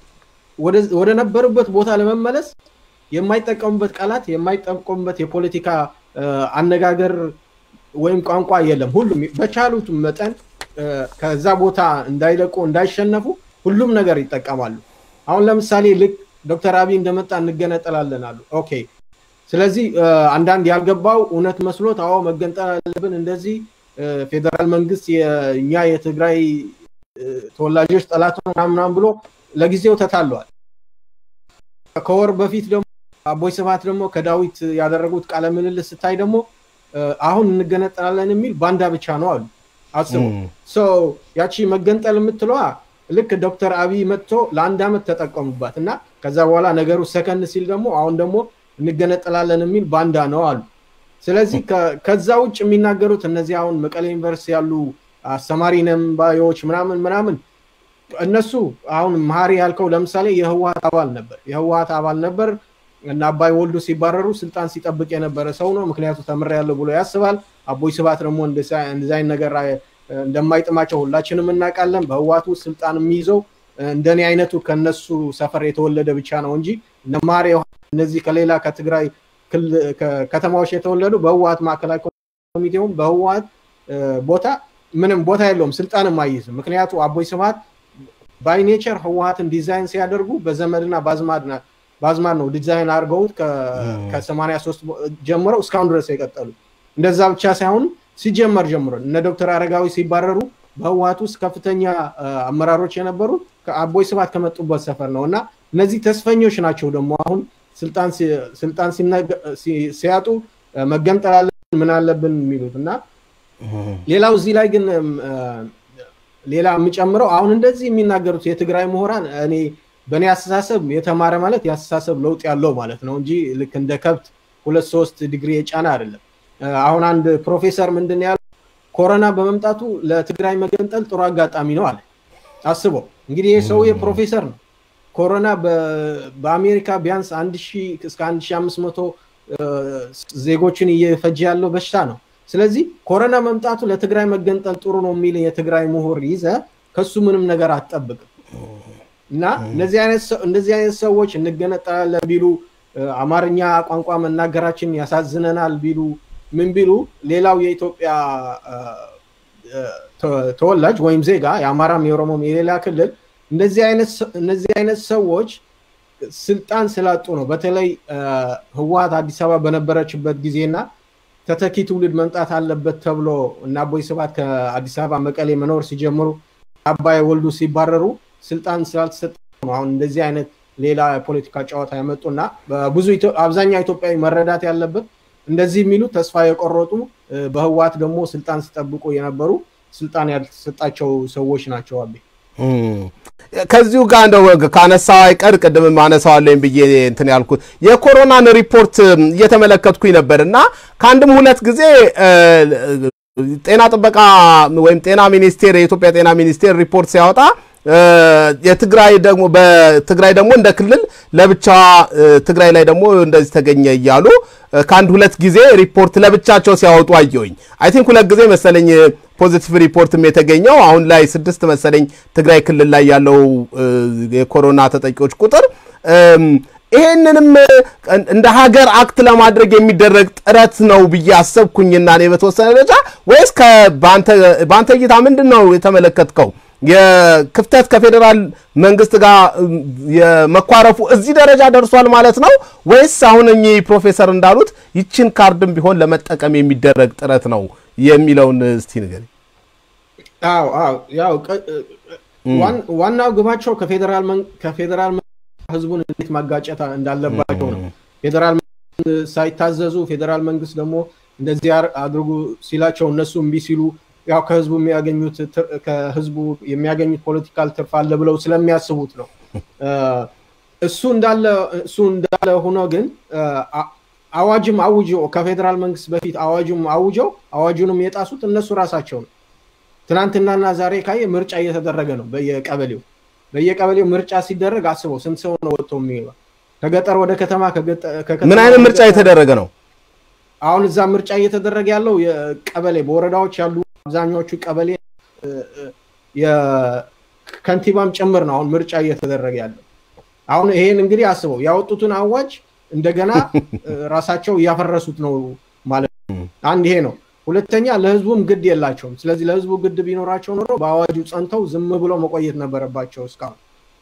ወደ ነበሩበት ቦታ ለመመለስ የማይጠቀሙበት ቃላት የማይጠቀሙበት የፖለቲካ አነጋገር ወይም ቋንቋ የለም። ሁሉም በቻሉት መጠን ከዛ ቦታ እንዳይለቁ እንዳይሸነፉ ሁሉም ነገር ይጠቀማሉ። አሁን ለምሳሌ ልክ ዶክተር አብይ እንደመጣ እንገነጠላለን አሉ። ኦኬ። ስለዚህ አንዳንድ ያልገባው እውነት መስሎት አዎ መገንጠል አለብን እንደዚህ ፌዴራል መንግስት እኛ የትግራይ ተወላጆች ጠላት ምናምን ብሎ ለጊዜው ተታለዋል። ከወር በፊት ደግሞ አቦይ ስብሃት ደግሞ ከዳዊት ያደረጉት ቃለ ምልልስ ስታይ ደግሞ አሁን እንገነጠላለን የሚል ባንዳ ብቻ ነው አሉ። አስቡ። ያቺ መገንጠል የምትለዋ ልክ ዶክተር አብይ መጥቶ ለአንድ ዓመት ተጠቀሙባት እና ከዛ በኋላ ነገሩ ሰከንድ ሲል ደግሞ አሁን ደግሞ እንገነጠላለን የሚል ባንዳ ነው አሉ። ስለዚህ ከዛ ውጭ የሚናገሩት እነዚህ አሁን መቀሌ ዩኒቨርሲቲ ያሉ አስተማሪ ነን ባዮች ምናምን ምናምን እነሱ አሁን መሀሪ ያልከው ለምሳሌ የህወሀት አባል ነበር የህወሀት አባል ነበር እና አባይ ወልዱ ሲባረሩ ስልጣን ሲጠብቅ የነበረ ሰው ነው። ምክንያቱ ተምሬያለሁ ብሎ ያስባል። አቦይ ስብሃት ደግሞ እንደዚህ አይነት ነገር እንደማይጥማቸው ሁላችንም እናውቃለን። በህወሀት ውስጥ ስልጣን የሚይዘው እንደኔ አይነቱ ከነሱ ሰፈር የተወለደ ብቻ ነው እንጂ እነ መሀሪ እነዚህ ከሌላ ከትግራይ ከተማዎች የተወለዱ በህወሀት ማዕከላዊ ኮሚቴውም በህወሀት ቦታ ምንም ቦታ የለውም፣ ስልጣንም አይይዝም። ምክንያቱ አቦይ ስብሃት ባይ ኔቸር ህወሀትን ዲዛይን ሲያደርጉ በዘመድና ባዝማድ ነው ዲዛይን አድርገውት ከ83 ጀምረው እስካሁን ድረስ የቀጠሉ። እንደዛ ብቻ ሳይሆን ሲጀመር ጀምሮ እነ ዶክተር አረጋዊ ሲባረሩ በህወሀት ውስጥ ከፍተኛ አመራሮች የነበሩ አቦይ ስብሃት ከመጡበት ሰፈር ነው እና እነዚህ ተስፈኞች ናቸው ደግሞ አሁን ስልጣን ሲያጡ መገንጠል አለብን ምን አለብን የሚሉት እና ሌላው እዚህ ላይ ግን ሌላ የምጨምረው አሁን እንደዚህ የሚናገሩት የትግራይ ምሁራን እኔ በእኔ አስተሳሰብ የተማረ ማለት የአስተሳሰብ ለውጥ ያለው ማለት ነው እንጂ ልክ እንደ ከብት ሁለት ሶስት ዲግሪ የጫነ አይደለም። አሁን አንድ ፕሮፌሰር ምንድን ያለው ኮሮና በመምጣቱ ለትግራይ መገንጠል ጥሩ አጋጣሚ ነው አለ። አስበው እንግዲህ ይህ ሰውዬ ፕሮፌሰር ነው። ኮሮና በአሜሪካ ቢያንስ አንድ ሺህ እስከ አንድ ሺህ አምስት መቶ ዜጎችን እየፈጀ ያለው በሽታ ነው። ስለዚህ ኮሮና መምጣቱ ለትግራይ መገንጠል ጥሩ ነው የሚል የትግራይ ምሁር ይዘ ከሱ ምንም ነገር አትጠብቅም። እና እንደዚህ አይነት ሰዎች እንገነጠላለን ቢሉ አማርኛ ቋንቋ መናገራችን ያሳዝነናል ቢሉ ምን ቢሉ ሌላው የኢትዮጵያ ተወላጅ ወይም ዜጋ የአማራም የኦሮሞም የሌላ ክልል እንደዚህ አይነት ሰዎች ስልጣን ስላጡ ነው። በተለይ ህወሀት አዲስ አበባ በነበረችበት ጊዜና ተተኪ ትውልድ መምጣት አለበት ተብሎ እና አቦይ ስብሃት ከአዲስ አበባ መቀሌ መኖር ሲጀምሩ አባይ ወልዱ ሲባረሩ ስልጣን ስላልተሰጠ ነው አሁን እንደዚህ አይነት ሌላ የፖለቲካ ጨዋታ ያመጡና ብዙ አብዛኛው ኢትዮጵያዊ መረዳት ያለበት እንደዚህ የሚሉ ተስፋ የቆረጡ በህወሀት ደግሞ ስልጣን ሲጠብቁ የነበሩ ስልጣን ያልተሰጣቸው ሰዎች ናቸው። አቤ ከዚሁ ጋር እንደው ካነሳ አይቀር ቅድም አነሳዋለኝ ብዬ እንትን ያልኩት የኮሮናን ሪፖርት እየተመለከትኩኝ ነበር እና ከአንድም ሁለት ጊዜ ጤና ጥበቃ ወይም ጤና ሚኒስቴር የኢትዮጵያ ጤና ሚኒስቴር ሪፖርት ሲያወጣ የትግራይ ደግሞ በትግራይ ደግሞ እንደ ክልል ለብቻዋ ትግራይ ላይ ደግሞ እንደዚህ ተገኘ እያሉ ከአንድ ሁለት ጊዜ ሪፖርት ለብቻቸው ሲያወጡ አየሁኝ። አይ ቲንክ ሁለት ጊዜ መሰለኝ ፖዚቲቭ ሪፖርትም የተገኘው አሁን ላይ ስድስት መሰለኝ ትግራይ ክልል ላይ ያለው የኮሮና ተጠቂዎች ቁጥር ይሄንንም እንደ ሀገር አክት ለማድረግ የሚደረግ ጥረት ነው ብዬ አሰብኩኝና እኔ በተወሰነ ደረጃ ወይስ በአንተ እይታ ምንድን ነው የተመለከትከው? የክፍተት ከፌዴራል መንግስት ጋር የመኳረፉ እዚህ ደረጃ ደርሷል ማለት ነው ወይስ አሁን እኚህ ፕሮፌሰር እንዳሉት ይችን ካርድም ቢሆን ለመጠቀም የሚደረግ ጥረት ነው የሚለውን እስቲ ንገሪኝ። አዎ አዎ ያው ዋናው ግባቸው ከፌዴራል ህዝቡን እንዴት ማጋጨት እንዳለባቸው ነው። ፌዴራል ሳይታዘዙ ፌዴራል መንግስት ደግሞ እንደዚህ አድርጉ ሲላቸው እነሱ እምቢ ሲሉ ያው ከህዝቡ የሚያገኙት ከህዝቡ የሚያገኙት ፖለቲካል ትርፍ አለ ብለው ስለሚያስቡት ነው። እሱ እንዳለ እሱ እንዳለ ሆኖ ግን አዋጅም አውጀው ከፌዴራል መንግስት በፊት አዋጁም አውጀው አዋጁንም የጣሱት እነሱ ራሳቸው ነው። ትናንትናና ዛሬ ካየ ምርጫ እየተደረገ ነው በየቀበሌው በየቀበሌው ምርጫ ሲደረግ አስበው ስንት ሰው ነው ወጥቶ የሚገባ ከገጠር ወደ ከተማ ምን አይነት ምርጫ እየተደረገ ነው? አሁን እዛ ምርጫ እየተደረገ ያለው የቀበሌ በወረዳዎች ያሉ አብዛኛዎቹ ቀበሌ የከንቲባም ጭምር ነው አሁን ምርጫ እየተደረገ ያለው። አሁን ይሄን እንግዲህ አስበው ያወጡትን አዋጅ እንደገና ራሳቸው እያፈረሱት ነው ማለት ነው። አንድ ይሄ ነው። ሁለተኛ ለህዝቡም ግድ የላቸውም። ስለዚህ ለህዝቡ ግድ ቢኖራቸው ኖሮ በአዋጁ ጸንተው ዝም ብለው መቆየት ነበረባቸው እስካሁን።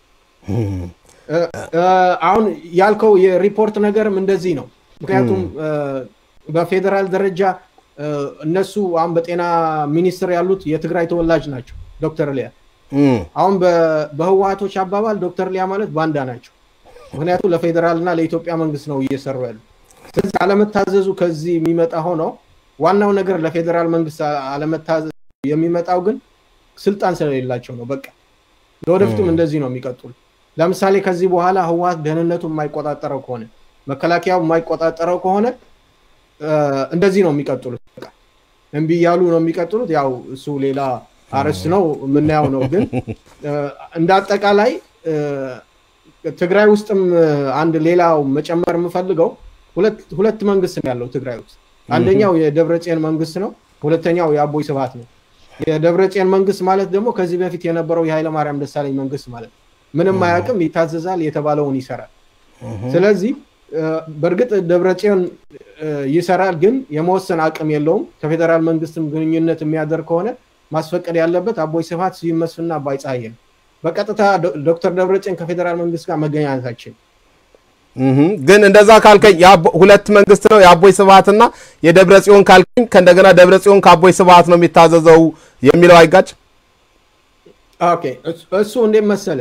አሁን ያልከው የሪፖርት ነገርም እንደዚህ ነው። ምክንያቱም በፌዴራል ደረጃ እነሱ አሁን በጤና ሚኒስቴር ያሉት የትግራይ ተወላጅ ናቸው ዶክተር ሊያ አሁን በህወሀቶች አባባል ዶክተር ሊያ ማለት ባንዳ ናቸው። ምክንያቱም ለፌዴራል እና ለኢትዮጵያ መንግስት ነው እየሰሩ ያሉ። ስለዚህ አለመታዘዙ ከዚህ የሚመጣ ሆነው ዋናው ነገር ለፌዴራል መንግስት አለመታዘዝ የሚመጣው ግን ስልጣን ስለሌላቸው ነው። በቃ ለወደፊቱም እንደዚህ ነው የሚቀጥሉ። ለምሳሌ ከዚህ በኋላ ህወሀት ደህንነቱ የማይቆጣጠረው ከሆነ መከላከያው የማይቆጣጠረው ከሆነ እንደዚህ ነው የሚቀጥሉት። በቃ እምቢ እያሉ ነው የሚቀጥሉት። ያው እሱ ሌላ አርዕስት ነው የምናየው ነው። ግን እንደ አጠቃላይ ትግራይ ውስጥም አንድ ሌላው መጨመር የምፈልገው ሁለት መንግስት ነው ያለው ትግራይ ውስጥ። አንደኛው የደብረጽዮን መንግስት ነው። ሁለተኛው የአቦይ ስብሃት ነው። የደብረጽዮን መንግስት ማለት ደግሞ ከዚህ በፊት የነበረው የኃይለማርያም ደሳለኝ መንግስት ማለት ነው። ምንም አያውቅም፣ ይታዘዛል፣ የተባለውን ይሰራል። ስለዚህ በእርግጥ ደብረጽዮን ይሰራል፣ ግን የመወሰን አቅም የለውም። ከፌዴራል መንግስትም ግንኙነት የሚያደርግ ከሆነ ማስፈቀድ ያለበት አቦይ ስብሃት፣ ስዩም መስፍንና አባይ ፀሐዬ ነው። በቀጥታ ዶክተር ደብረጽዮን ከፌዴራል መንግስት ጋር መገናኘታችን ግን እንደዛ ካልከኝ ሁለት መንግስት ነው የአቦይ ስብሃትና የደብረ ጽዮን ካልከኝ ከእንደገና ደብረ ጽዮን ከአቦይ ስብሃት ነው የሚታዘዘው የሚለው አይጋጭ? ኦኬ እሱ እንዴት መሰለ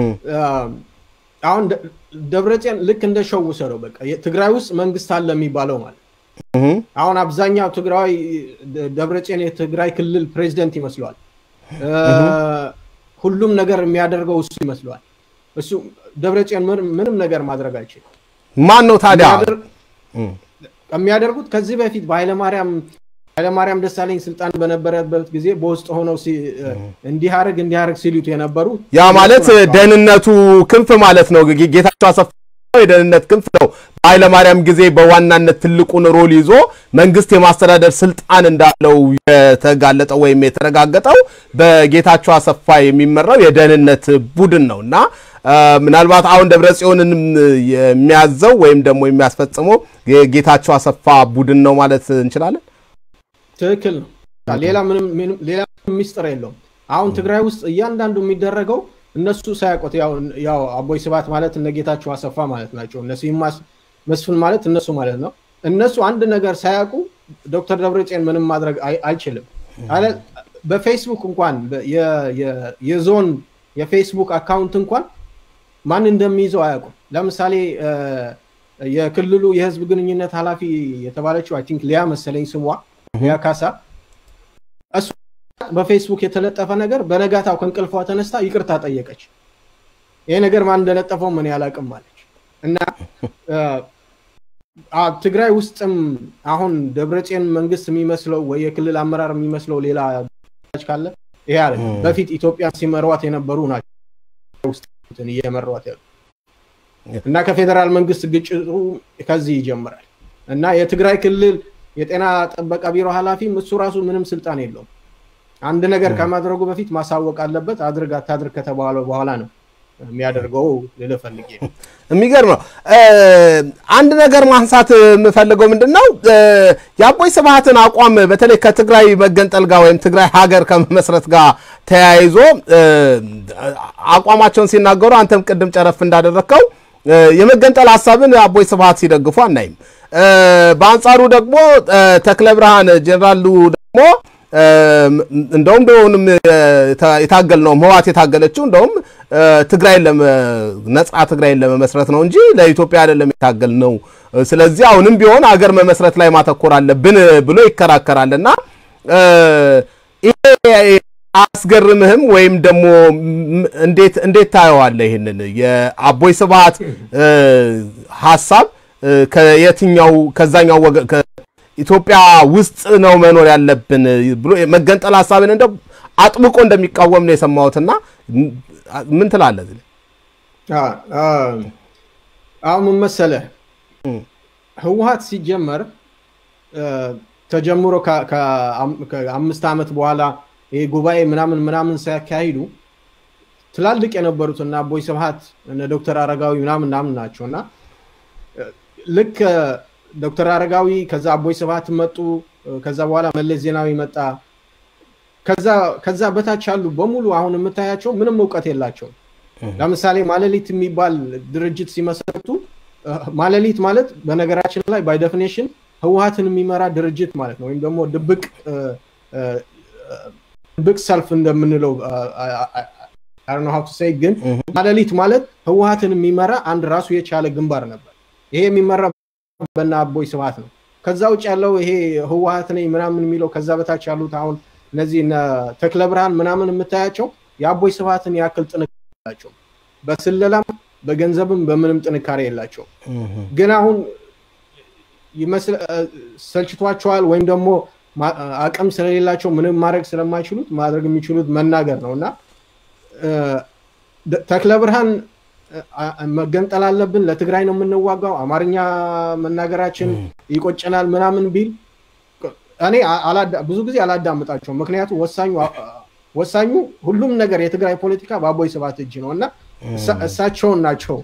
አሁን ደብረጽዮን ልክ እንደ ሸው ውሰደው። በቃ ትግራይ ውስጥ መንግስት አለ የሚባለው ማለት አሁን አብዛኛው ትግራዊ ደብረጽዮን የትግራይ ክልል ፕሬዚደንት ይመስለዋል። ሁሉም ነገር የሚያደርገው እሱ ይመስለዋል። እሱ ደብረጽዮን ምንም ነገር ማድረግ አይችልም። ማን ነው ታዲያ የሚያደርጉት? ከዚህ በፊት በኃይለማርያም ኃይለማርያም ደሳለኝ ስልጣን በነበረበት ጊዜ በውስጥ ሆነው እንዲህ አርግ እንዲህ አርግ ሲሉት የነበሩ ያ ማለት ደህንነቱ ክንፍ ማለት ነው። ጌታቸው አሰፋ የደህንነት ክንፍ ነው። በኃይለማርያም ጊዜ በዋናነት ትልቁን ሮል ይዞ መንግስት የማስተዳደር ስልጣን እንዳለው የተጋለጠው ወይም የተረጋገጠው በጌታቸው አሰፋ የሚመራው የደህንነት ቡድን ነው እና ምናልባት አሁን ደብረ ጽዮንን የሚያዘው ወይም ደግሞ የሚያስፈጽመው የጌታቸው አሰፋ ቡድን ነው ማለት እንችላለን። ትክክል ነው። ሌላ ምንም ሌላ ሚስጥር የለውም። አሁን ትግራይ ውስጥ እያንዳንዱ የሚደረገው እነሱ ሳያውቁት ያው አቦይ ስብሃት ማለት እነ ጌታቸው አሰፋ ማለት ናቸው። እነ ስዩም መስፍን ማለት እነሱ ማለት ነው። እነሱ አንድ ነገር ሳያውቁ ዶክተር ደብረጽዮን ምንም ማድረግ አይችልም። በፌስቡክ እንኳን የዞን የፌስቡክ አካውንት እንኳን ማን እንደሚይዘው አያውቁም። ለምሳሌ የክልሉ የህዝብ ግንኙነት ኃላፊ የተባለችው አይ ቲንክ ሊያ መሰለኝ ስሟ ሊያ ካሳ እሱ በፌስቡክ የተለጠፈ ነገር በነጋታው ከእንቅልፏ ተነስታ ይቅርታ ጠየቀች። ይሄ ነገር ማን እንደለጠፈው ምን ያላቅም አለች። እና ትግራይ ውስጥም አሁን ደብረጽዮን መንግስት የሚመስለው ወይ የክልል አመራር የሚመስለው ሌላ ካለ ይሄ አለ በፊት ኢትዮጵያን ሲመሯት የነበሩ ናቸው ውስጥ እየመሯት ያሉ እና ከፌዴራል መንግስት ግጭቱ ከዚህ ይጀምራል እና የትግራይ ክልል የጤና ጥበቃ ቢሮ ኃላፊም እሱ ራሱ ምንም ስልጣን የለውም። አንድ ነገር ከማድረጉ በፊት ማሳወቅ አለበት። አድርግ አታድርግ ከተባለ በኋላ ነው የሚያደርገው ልልህ ፈልጌ ነው። የሚገርም ነው። አንድ ነገር ማንሳት የምፈልገው ምንድን ነው የአቦይ ስብሃትን አቋም በተለይ ከትግራይ መገንጠል ጋር ወይም ትግራይ ሀገር ከመመስረት ጋር ተያይዞ አቋማቸውን ሲናገሩ አንተም ቅድም ጨረፍ እንዳደረግከው የመገንጠል ሀሳብን አቦይ ስብሃት ሲደግፉ አናይም። በአንጻሩ ደግሞ ተክለ ብርሃን ጀኔራሉ ደግሞ እንደውም እንደሆንም የታገል ነው ህወሓት የታገለችው እንደውም ትግራይን ነጻ ትግራይን ለመመስረት ነው እንጂ ለኢትዮጵያ አይደለም የታገል ነው። ስለዚህ አሁንም ቢሆን አገር መመስረት ላይ ማተኮር አለብን ብሎ ይከራከራል እና ይሄ አያስገርምህም? ወይም ደግሞ እንዴት እንዴት ታየዋለህ? ይህንን የአቦይ ስብሃት ሀሳብ ከየትኛው ከዛኛው ወገን ኢትዮጵያ ውስጥ ነው መኖር ያለብን ብሎ መገንጠል ሀሳብን እንደው አጥብቆ እንደሚቃወም ነው የሰማሁትና ምን ትላለህ? አሁን ምን መሰለህ ህወሓት ሲጀመር ተጀምሮ ከአምስት ዓመት በኋላ ይሄ ጉባኤ ምናምን ምናምን ሲያካሂዱ ትላልቅ የነበሩት እና አቦይ ስብሃት እነ ዶክተር አረጋዊ ምናምን ምናምን ናቸው እና ልክ ዶክተር አረጋዊ ከዛ አቦይ ስብሃት መጡ። ከዛ በኋላ መለስ ዜናዊ መጣ። ከዛ በታች ያሉ በሙሉ አሁን የምታያቸው ምንም እውቀት የላቸውም። ለምሳሌ ማለሊት የሚባል ድርጅት ሲመሰርቱ ማለሊት ማለት በነገራችን ላይ ባይ ዴፊኔሽን ህወሓትን የሚመራ ድርጅት ማለት ነው። ወይም ደግሞ ድብቅ ድብቅ ሰልፍ እንደምንለው ግን ማለሊት ማለት ህወሓትን የሚመራ አንድ ራሱ የቻለ ግንባር ነበር። ይሄ የሚመራ በና አቦይ ስብሃት ነው። ከዛ ውጭ ያለው ይሄ ህወሓት ነኝ ምናምን የሚለው ከዛ በታች ያሉት አሁን እነዚህ ተክለ ብርሃን ምናምን የምታያቸው የአቦይ ስብሃትን ያክል ጥንካሬ የላቸው። በስለላም በገንዘብም በምንም ጥንካሬ የላቸው። ግን አሁን ሰልችቷቸዋል ወይም ደግሞ አቅም ስለሌላቸው ምንም ማድረግ ስለማይችሉት ማድረግ የሚችሉት መናገር ነው እና ተክለ ብርሃን መገንጠል አለብን፣ ለትግራይ ነው የምንዋጋው፣ አማርኛ መናገራችን ይቆጨናል ምናምን ቢል እኔ ብዙ ጊዜ አላዳምጣቸውም። ምክንያቱም ወሳኙ ሁሉም ነገር የትግራይ ፖለቲካ በአቦይ ስብሃት እጅ ነው እና እሳቸውን ናቸው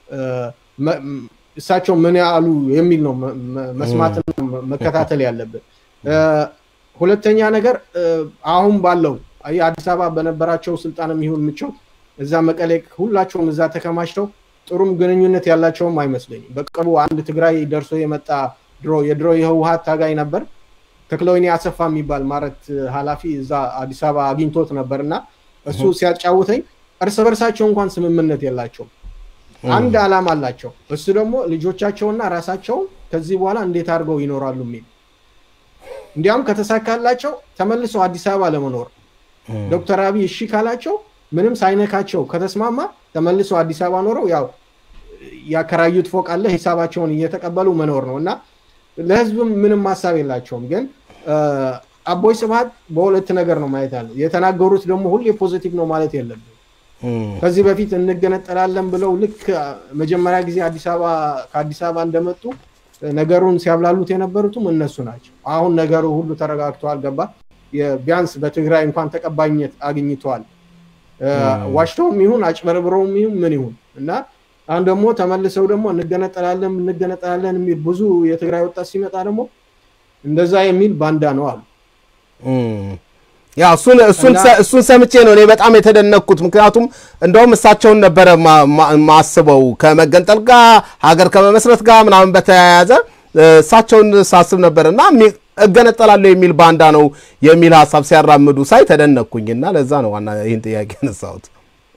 እሳቸው ምን ያሉ የሚል ነው መስማትና መከታተል ያለብን። ሁለተኛ ነገር አሁን ባለው አዲስ አበባ በነበራቸው ስልጣን የሚሆን ምቾት እዛ መቀሌ ሁላቸውም እዛ ተከማችተው ጥሩም ግንኙነት ያላቸውም አይመስለኝም። በቅርቡ አንድ ትግራይ ደርሶ የመጣ ድሮ የድሮ የህወሓት ታጋይ ነበር ተክለወይኒ አሰፋ የሚባል ማረት ኃላፊ እዛ አዲስ አበባ አግኝቶት ነበር እና እሱ ሲያጫውተኝ እርስ በርሳቸው እንኳን ስምምነት የላቸውም። አንድ ዓላማ አላቸው። እሱ ደግሞ ልጆቻቸውና ራሳቸውን ከዚህ በኋላ እንዴት አድርገው ይኖራሉ የሚል እንዲያውም ከተሳካላቸው ተመልሰው አዲስ አበባ ለመኖር ዶክተር አብይ እሺ ካላቸው ምንም ሳይነካቸው ከተስማማ ተመልሰው አዲስ አበባ ኖረው ያው ያከራዩት ፎቅ አለ ሂሳባቸውን እየተቀበሉ መኖር ነው እና ለህዝብም ምንም ሀሳብ የላቸውም። ግን አቦይ ስብሃት በሁለት ነገር ነው ማየት ያለው። የተናገሩት ደግሞ ሁሌ ፖዚቲቭ ነው ማለት የለብን። ከዚህ በፊት እንገነጠላለን ብለው ልክ መጀመሪያ ጊዜ አዲስ አበባ ከአዲስ አበባ እንደመጡ ነገሩን ሲያብላሉት የነበሩትም እነሱ ናቸው። አሁን ነገሩ ሁሉ ተረጋግተዋል። ገባ ቢያንስ በትግራይ እንኳን ተቀባይነት አግኝተዋል። ዋሽተውም ይሁን አጭበርብረውም ይሁን ምን ይሁን እና አሁን ደግሞ ተመልሰው ደግሞ እንገነጠላለን እንገነጠላለን የሚል ብዙ የትግራይ ወጣት ሲመጣ ደግሞ እንደዛ የሚል ባንዳ ነው አሉ። ያ እሱን ሰምቼ ነው እኔ በጣም የተደነቅኩት። ምክንያቱም እንደውም እሳቸውን ነበረ ማስበው ከመገንጠል ጋር ሀገር ከመመስረት ጋር ምናምን በተያያዘ እሳቸውን ሳስብ ነበር እና እገነጠላለሁ የሚል ባንዳ ነው የሚል ሀሳብ ሲያራምዱ ሳይ ተደነቅኩኝ እና ለዛ ነው ዋና ይህን ጥያቄ ያነሳሁት።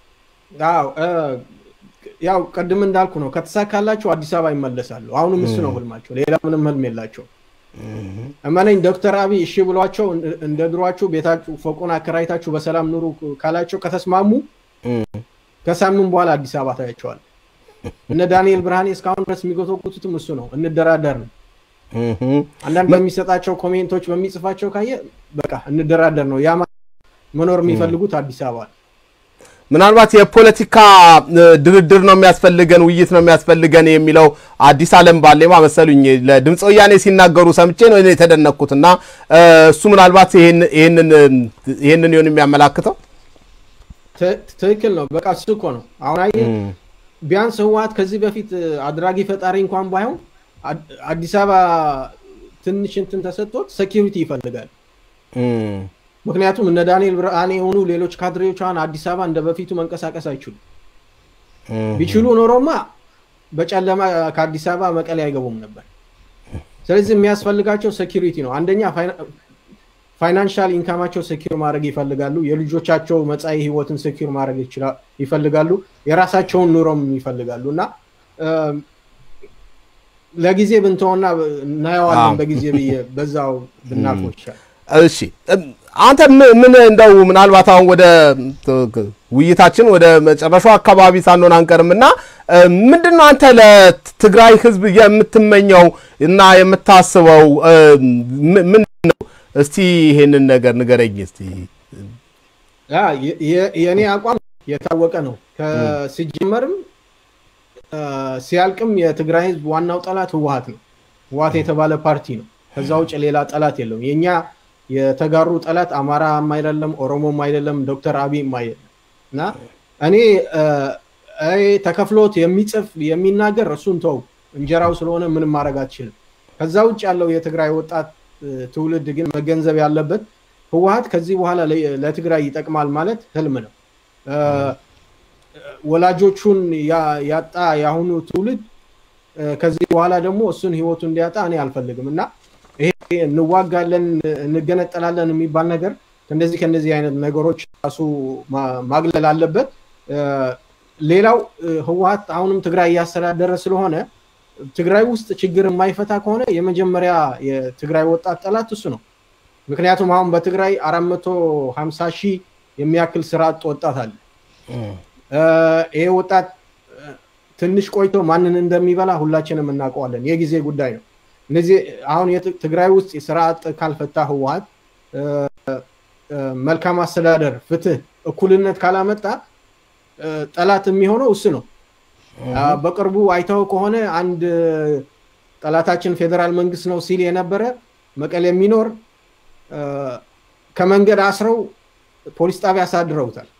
ያው ቅድም እንዳልኩ ነው ከተሳካላቸው አዲስ አበባ ይመለሳሉ። አሁንም እሱ ነው ህልማቸው፣ ሌላ ምንም ህልም የላቸው። እመነኝ ዶክተር አብይ እሺ ብሏቸው እንደ ድሯችሁ ቤታችሁ ፎቁን አከራይታችሁ በሰላም ኑሩ ካላቸው ከተስማሙ ከሳምንት በኋላ አዲስ አበባ ታያቸዋል። እነ ዳንኤል ብርሃኔ እስካሁን ድረስ የሚጎተጉቱትም እሱ ነው። እንደራደር ነው። አንዳንድ በሚሰጣቸው ኮሜንቶች በሚጽፋቸው ካየ በቃ እንደራደር ነው። ያ መኖር የሚፈልጉት አዲስ አበባ ምናልባት የፖለቲካ ድርድር ነው የሚያስፈልገን፣ ውይይት ነው የሚያስፈልገን የሚለው አዲስ አለም ባሌማ መሰሉኝ ለድምፀ ወያኔ ሲናገሩ ሰምቼ ነው የተደነቅኩት። እና እሱ ምናልባት ይህንን ይሆን የሚያመላክተው ትክክል ነው። በቃ እሱ እኮ ነው። አሁን አየህ ቢያንስ ህወሀት ከዚህ በፊት አድራጊ ፈጣሪ እንኳን ባይሆን አዲስ አበባ ትንሽ እንትን ተሰጥቶት ሴኪሪቲ ይፈልጋል። ምክንያቱም እነ ዳንኤል ብርሃኔ የሆኑ ሌሎች ካድሬዎቿን አዲስ አበባ እንደ በፊቱ መንቀሳቀስ አይችሉም። ቢችሉ ኖሮማ በጨለማ ከአዲስ አበባ መቀሌ አይገቡም ነበር። ስለዚህ የሚያስፈልጋቸው ሴኪሪቲ ነው። አንደኛ ፋይናንሻል ኢንካማቸው ሴኪር ማድረግ ይፈልጋሉ። የልጆቻቸው መጻኢ ህይወትን ሴኪር ማድረግ ይፈልጋሉ። የራሳቸውን ኑሮም ይፈልጋሉ እና ለጊዜ ብንተውና እናየዋለን በጊዜ ብዬ በዛው ብናልፎ ይሻል። እሺ አንተ ምን እንደው ምናልባት አሁን ወደ ውይይታችን ወደ መጨረሻው አካባቢ ሳንሆን አንቀርም እና ምንድን ነው አንተ ለትግራይ ህዝብ የምትመኘው እና የምታስበው ምንድን ነው? እስቲ ይሄንን ነገር ንገረኝ እስቲ። የእኔ አቋም የታወቀ ነው። ሲጀመርም ሲያልቅም የትግራይ ህዝብ ዋናው ጠላት ህወሀት ነው። ህወሀት የተባለ ፓርቲ ነው። ከዛ ውጭ ሌላ ጠላት የለውም። የእኛ የተጋሩ ጠላት አማራም አይደለም፣ ኦሮሞም አይደለም፣ ዶክተር አብይም አይደለም እና እኔ ተከፍሎት የሚጽፍ የሚናገር እሱን ተው፣ እንጀራው ስለሆነ ምንም ማድረግ አትችልም። ከዛ ውጭ ያለው የትግራይ ወጣት ትውልድ ግን መገንዘብ ያለበት ህወሀት ከዚህ በኋላ ለትግራይ ይጠቅማል ማለት ህልም ነው። ወላጆቹን ያጣ የአሁኑ ትውልድ ከዚህ በኋላ ደግሞ እሱን ህይወቱ እንዲያጣ እኔ አልፈልግም እና ይሄ እንዋጋለን እንገነጠላለን የሚባል ነገር ከእንደዚህ ከእንደዚህ አይነት ነገሮች ራሱ ማግለል አለበት። ሌላው ህወሀት አሁንም ትግራይ እያስተዳደረ ስለሆነ ትግራይ ውስጥ ችግር የማይፈታ ከሆነ የመጀመሪያ የትግራይ ወጣት ጠላት እሱ ነው። ምክንያቱም አሁን በትግራይ አራት መቶ ሀምሳ ሺህ የሚያክል ስራ አጥ ወጣት አለ። ይሄ ወጣት ትንሽ ቆይቶ ማንን እንደሚበላ ሁላችንም እናውቀዋለን። የጊዜ ጉዳይ ነው። እነዚህ አሁን ትግራይ ውስጥ የስራ አጥ ካልፈታ ህወሀት መልካም አስተዳደር፣ ፍትህ፣ እኩልነት ካላመጣ ጠላት የሚሆነው እሱ ነው። በቅርቡ አይተው ከሆነ አንድ ጠላታችን ፌዴራል መንግስት ነው ሲል የነበረ መቀሌ የሚኖር ከመንገድ አስረው ፖሊስ ጣቢያ አሳድረውታል።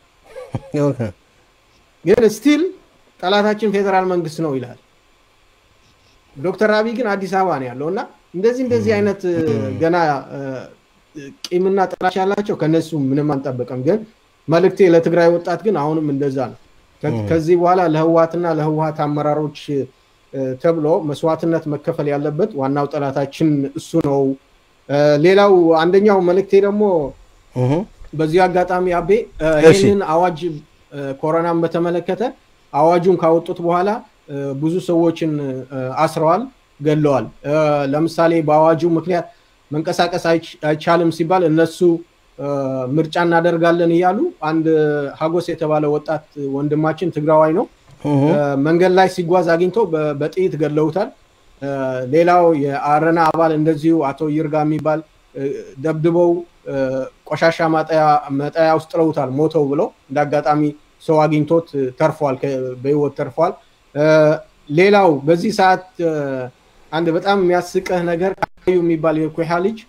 ግን ስቲል ጠላታችን ፌዴራል መንግስት ነው ይላል። ዶክተር አብይ ግን አዲስ አበባ ነው ያለው እና እንደዚህ እንደዚህ አይነት ገና ቂምና ጥላቻ ያላቸው ከነሱ ምንም አንጠብቅም። ግን መልእክቴ ለትግራይ ወጣት ግን አሁንም እንደዛ ነው። ከዚህ በኋላ ለህወሀትና ለህወሀት አመራሮች ተብሎ መስዋዕትነት መከፈል ያለበት ዋናው ጠላታችን እሱ ነው። ሌላው አንደኛው መልእክቴ ደግሞ በዚህ አጋጣሚ አቤ ይህንን አዋጅ ኮሮናን በተመለከተ አዋጁን ካወጡት በኋላ ብዙ ሰዎችን አስረዋል፣ ገለዋል። ለምሳሌ በአዋጁ ምክንያት መንቀሳቀስ አይቻልም ሲባል እነሱ ምርጫ እናደርጋለን እያሉ አንድ ሀጎስ የተባለ ወጣት ወንድማችን ትግራዋይ ነው መንገድ ላይ ሲጓዝ አግኝተው በጥይት ገለውታል። ሌላው የአረና አባል እንደዚሁ አቶ ይርጋ የሚባል ደብድበው ቆሻሻ መጣያ ውስጥ ጥለውታል ሞተው ብለው እንደ አጋጣሚ ሰው አግኝቶት ተርፏል፣ በህይወት ተርፏል። ሌላው በዚህ ሰዓት አንድ በጣም የሚያስቅህ ነገር ካዩ የሚባል የኩሃ ልጅ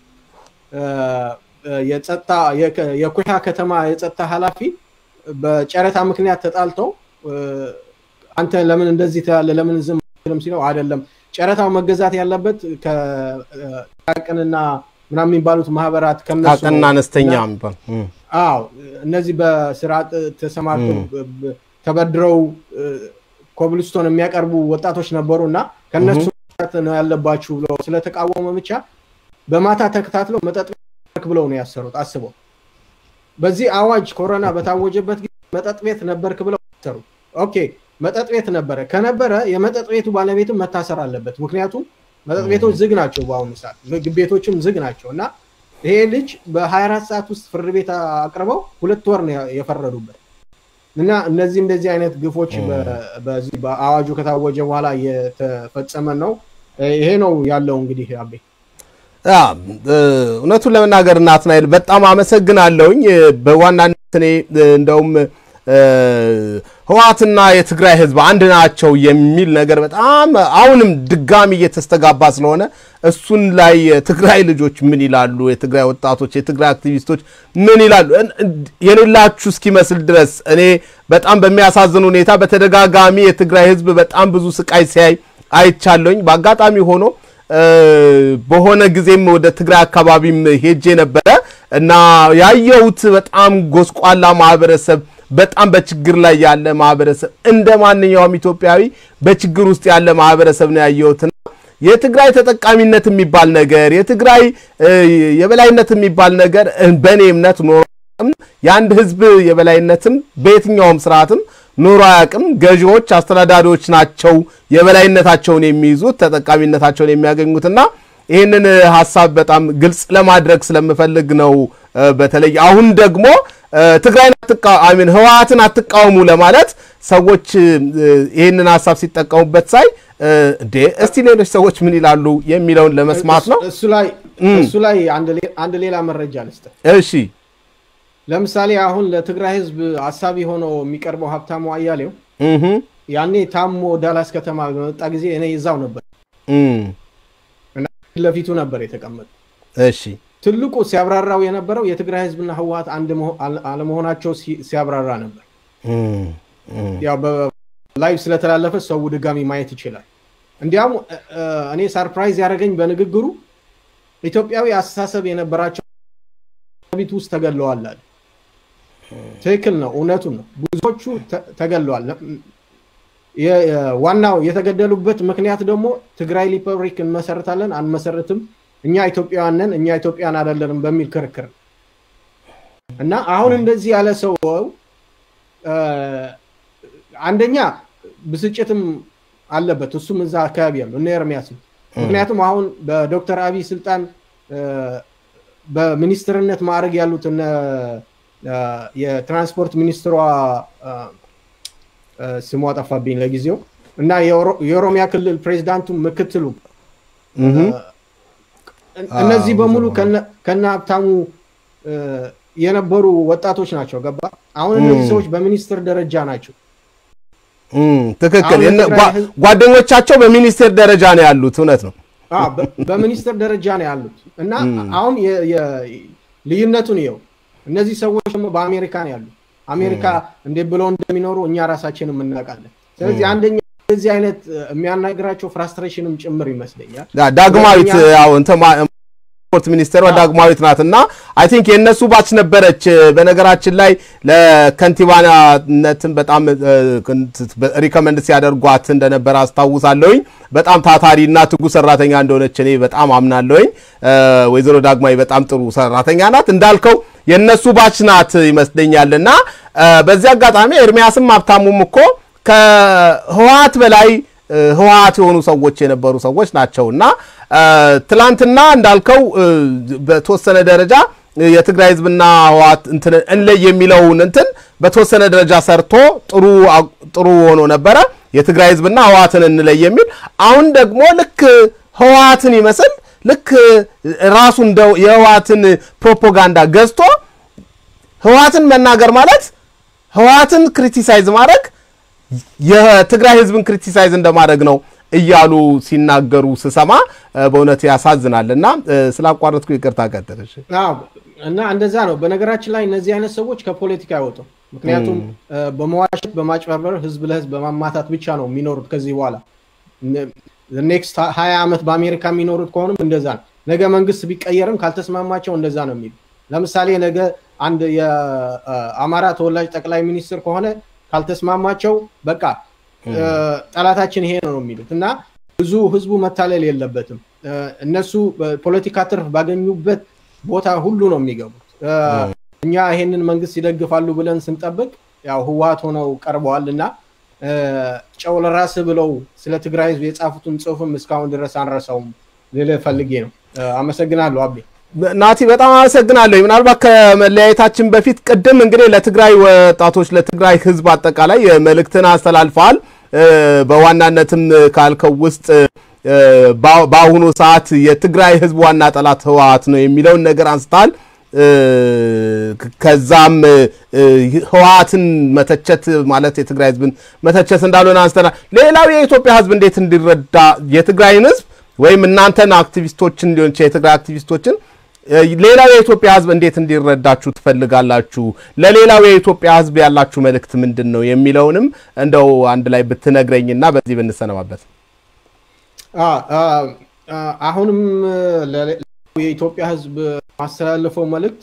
የጸጥታ የኩሃ ከተማ የጸጥታ ኃላፊ በጨረታ ምክንያት ተጣልተው አንተ ለምን እንደዚህ ትላለህ ለምን ዝም አትልም ሲለው አይደለም ጨረታው መገዛት ያለበት ከጥቃቅንና ምናምን የሚባሉት ማህበራት ከነሱ ጥቃቅንና አነስተኛ የሚባል አዎ እነዚህ በስራ ተሰማርተው ተበድረው ኮብልስቶን የሚያቀርቡ ወጣቶች ነበሩ እና ከነሱ ነው ያለባችሁ ብለው ስለተቃወመ ብቻ በማታ ተከታትለው መጠጥ ብለው ነው ያሰሩት። አስበው በዚህ አዋጅ ኮሮና በታወጀበት ጊዜ መጠጥ ቤት ነበርክ ብለው አሰሩ። ኦኬ መጠጥ ቤት ነበረ ከነበረ የመጠጥ ቤቱ ባለቤትም መታሰር አለበት። ምክንያቱም መጠጥ ቤቶች ዝግ ናቸው በአሁኑ ሰዓት፣ ምግብ ቤቶችም ዝግ ናቸው እና ይሄ ልጅ በ24 ሰዓት ውስጥ ፍርድ ቤት አቅርበው ሁለት ወር ነው የፈረዱበት እና እነዚህ እንደዚህ አይነት ግፎች በዚህ በአዋጁ ከታወጀ በኋላ እየተፈጸመ ነው። ይሄ ነው ያለው እንግዲህ አቤ። እውነቱን ለመናገር ናትናኤል በጣም አመሰግናለሁኝ። በዋናነት እኔ እንደውም ህወሓትና የትግራይ ህዝብ አንድ ናቸው የሚል ነገር በጣም አሁንም ድጋሚ እየተስተጋባ ስለሆነ እሱን ላይ የትግራይ ልጆች ምን ይላሉ? የትግራይ ወጣቶች፣ የትግራይ አክቲቪስቶች ምን ይላሉ? የሌላችሁ እስኪመስል ድረስ እኔ በጣም በሚያሳዝን ሁኔታ በተደጋጋሚ የትግራይ ህዝብ በጣም ብዙ ስቃይ ሲያይ አይቻለኝ። በአጋጣሚ ሆኖ በሆነ ጊዜም ወደ ትግራይ አካባቢም ሄጄ ነበረ እና ያየሁት በጣም ጎስቋላ ማህበረሰብ በጣም በችግር ላይ ያለ ማህበረሰብ እንደ ማንኛውም ኢትዮጵያዊ በችግር ውስጥ ያለ ማህበረሰብ ነው ያየሁትና የትግራይ ተጠቃሚነት የሚባል ነገር የትግራይ የበላይነት የሚባል ነገር በእኔ እምነት ኖሮ የአንድ ህዝብ የበላይነትም በየትኛውም ስርዓትም ኖሮ አያውቅም። ገዢዎች፣ አስተዳዳሪዎች ናቸው የበላይነታቸውን የሚይዙት ተጠቃሚነታቸውን የሚያገኙትና ይህንን ሀሳብ በጣም ግልጽ ለማድረግ ስለምፈልግ ነው። በተለይ አሁን ደግሞ ትግራይን አሚን ህወሓትን አትቃወሙ ለማለት ሰዎች ይህንን ሀሳብ ሲጠቀሙበት ሳይ እንዴ እስቲ ሌሎች ሰዎች ምን ይላሉ የሚለውን ለመስማት ነው። እሱ ላይ አንድ ሌላ መረጃ ልስጥህ። እሺ ለምሳሌ አሁን ለትግራይ ህዝብ አሳቢ ሆኖ የሚቀርበው ሀብታሙ አያሌው ያኔ ታሞ ዳላስ ከተማ በመጣ ጊዜ እኔ እዛው ነበር እና ለፊቱ ነበር የተቀመጠ። እሺ ትልቁ ሲያብራራው የነበረው የትግራይ ህዝብና ህወሓት አንድ አለመሆናቸው ሲያብራራ ነበር። ያው በላይቭ ስለተላለፈ ሰው ድጋሚ ማየት ይችላል። እንዲያውም እኔ ሰርፕራይዝ ያደረገኝ በንግግሩ ኢትዮጵያዊ አስተሳሰብ የነበራቸው ቤት ውስጥ ተገለዋል አለ። ትክክል ነው፣ እውነቱን ነው። ብዙዎቹ ተገለዋል። ዋናው የተገደሉበት ምክንያት ደግሞ ትግራይ ሪፐብሊክ እንመሰርታለን አንመሰርትም፣ እኛ ኢትዮጵያውያን ነን፣ እኛ ኢትዮጵያን አይደለንም በሚል ክርክር እና አሁን እንደዚህ ያለ ሰው አንደኛ ብስጭትም አለበት። እሱም እዛ አካባቢ ያሉ እነ ኤርሚያስ ምክንያቱም አሁን በዶክተር አብይ ስልጣን በሚኒስትርነት ማዕረግ ያሉት እነ የትራንስፖርት ሚኒስትሯ ስሟ ጠፋብኝ ለጊዜው እና የኦሮሚያ ክልል ፕሬዚዳንቱ ምክትሉ እነዚህ በሙሉ ከነ ሀብታሙ የነበሩ ወጣቶች ናቸው። ገባ? አሁን እነዚህ ሰዎች በሚኒስትር ደረጃ ናቸው። ትክክል። ጓደኞቻቸው በሚኒስቴር ደረጃ ነው ያሉት። እውነት ነው። በሚኒስትር ደረጃ ነው ያሉት እና አሁን ልዩነቱን ይኸው። እነዚህ ሰዎች ደግሞ በአሜሪካ ነው ያሉት። አሜሪካ እንዴት ብለው እንደሚኖሩ እኛ ራሳችንም እናውቃለን። ስለዚህ አንደኛ እዚህ አይነት የሚያናግራቸው ፍራስትሬሽንም ጭምር ይመስለኛል። ዳግማዊት ያው ስፖርት ሚኒስቴሯ ዳግማዊት ናት እና አይ ቲንክ የእነሱ ባች ነበረች። በነገራችን ላይ ለከንቲባነትን በጣም ሪከመንድ ሲያደርጓት እንደነበረ አስታውሳለሁኝ። በጣም ታታሪ እና ትጉ ሰራተኛ እንደሆነች እኔ በጣም አምናለሁኝ። ወይዘሮ ዳግማዊ በጣም ጥሩ ሰራተኛ ናት። እንዳልከው የእነሱ ባች ናት ይመስለኛል እና በዚህ አጋጣሚ ኤርሚያስም ሀብታሙም እኮ ከህወሓት በላይ ህወሓት የሆኑ ሰዎች የነበሩ ሰዎች ናቸው እና ትላንትና እንዳልከው በተወሰነ ደረጃ የትግራይ ህዝብና ህወሓት እንትን እንለይ የሚለውን እንትን በተወሰነ ደረጃ ሰርቶ ጥሩ ጥሩ ሆኖ ነበረ። የትግራይ ህዝብና ህወሓትን እንለይ የሚል አሁን ደግሞ ልክ ህወሓትን ይመስል ልክ ራሱ እንደ የህወሓትን ፕሮፓጋንዳ ገዝቶ ህወሓትን መናገር ማለት ህወሓትን ክሪቲሳይዝ ማድረግ የትግራይ ህዝብን ክሪቲሳይዝ እንደማድረግ ነው እያሉ ሲናገሩ ስሰማ በእውነት ያሳዝናል። እና ስላቋረጥኩ ይቅርታ ቀጥልሽ። እና እንደዛ ነው። በነገራችን ላይ እነዚህ አይነት ሰዎች ከፖለቲካ አይወጡም። ምክንያቱም በመዋሸት በማጭበርበር ህዝብ ለህዝብ በማማታት ብቻ ነው የሚኖሩት። ከዚህ በኋላ ኔክስት ሀያ ዓመት በአሜሪካ የሚኖሩት ከሆኑም እንደዛ ነው። ነገ መንግስት ቢቀየርም ካልተስማማቸው እንደዛ ነው የሚሉ ለምሳሌ ነገ አንድ የአማራ ተወላጅ ጠቅላይ ሚኒስትር ከሆነ ካልተስማማቸው በቃ ጠላታችን ይሄ ነው የሚሉት እና ብዙ ህዝቡ መታለል የለበትም። እነሱ ፖለቲካ ትርፍ ባገኙበት ቦታ ሁሉ ነው የሚገቡት። እኛ ይሄንን መንግስት ይደግፋሉ ብለን ስንጠብቅ ያው ህወሓት ሆነው ቀርበዋል እና ጨው ለራስ ብለው ስለ ትግራይ ህዝብ የጻፉትን ጽሁፍም እስካሁን ድረስ አንረሳውም ልልህ ፈልጌ ነው። አመሰግናለሁ አቤ። ናቲ በጣም አመሰግናለሁ። ምናልባት ከመለያየታችን በፊት ቅድም እንግዲህ ለትግራይ ወጣቶች ለትግራይ ህዝብ አጠቃላይ መልእክትን አስተላልፈዋል። በዋናነትም ካልከው ውስጥ በአሁኑ ሰዓት የትግራይ ህዝብ ዋና ጠላት ህወሓት ነው የሚለውን ነገር አንስተሃል። ከዛም ህወሓትን መተቸት ማለት የትግራይ ህዝብን መተቸት እንዳልሆነ አንስተናል። ሌላው የኢትዮጵያ ህዝብ እንዴት እንዲረዳ የትግራይን ህዝብ ወይም እናንተን አክቲቪስቶችን ሊሆን ይችላል የትግራይ አክቲቪስቶችን ሌላው የኢትዮጵያ ህዝብ እንዴት እንዲረዳችሁ ትፈልጋላችሁ? ለሌላው የኢትዮጵያ ህዝብ ያላችሁ መልእክት ምንድን ነው የሚለውንም እንደው አንድ ላይ ብትነግረኝና በዚህ ብንሰነባበት። አሁንም የኢትዮጵያ ህዝብ ማስተላለፈው መልእክት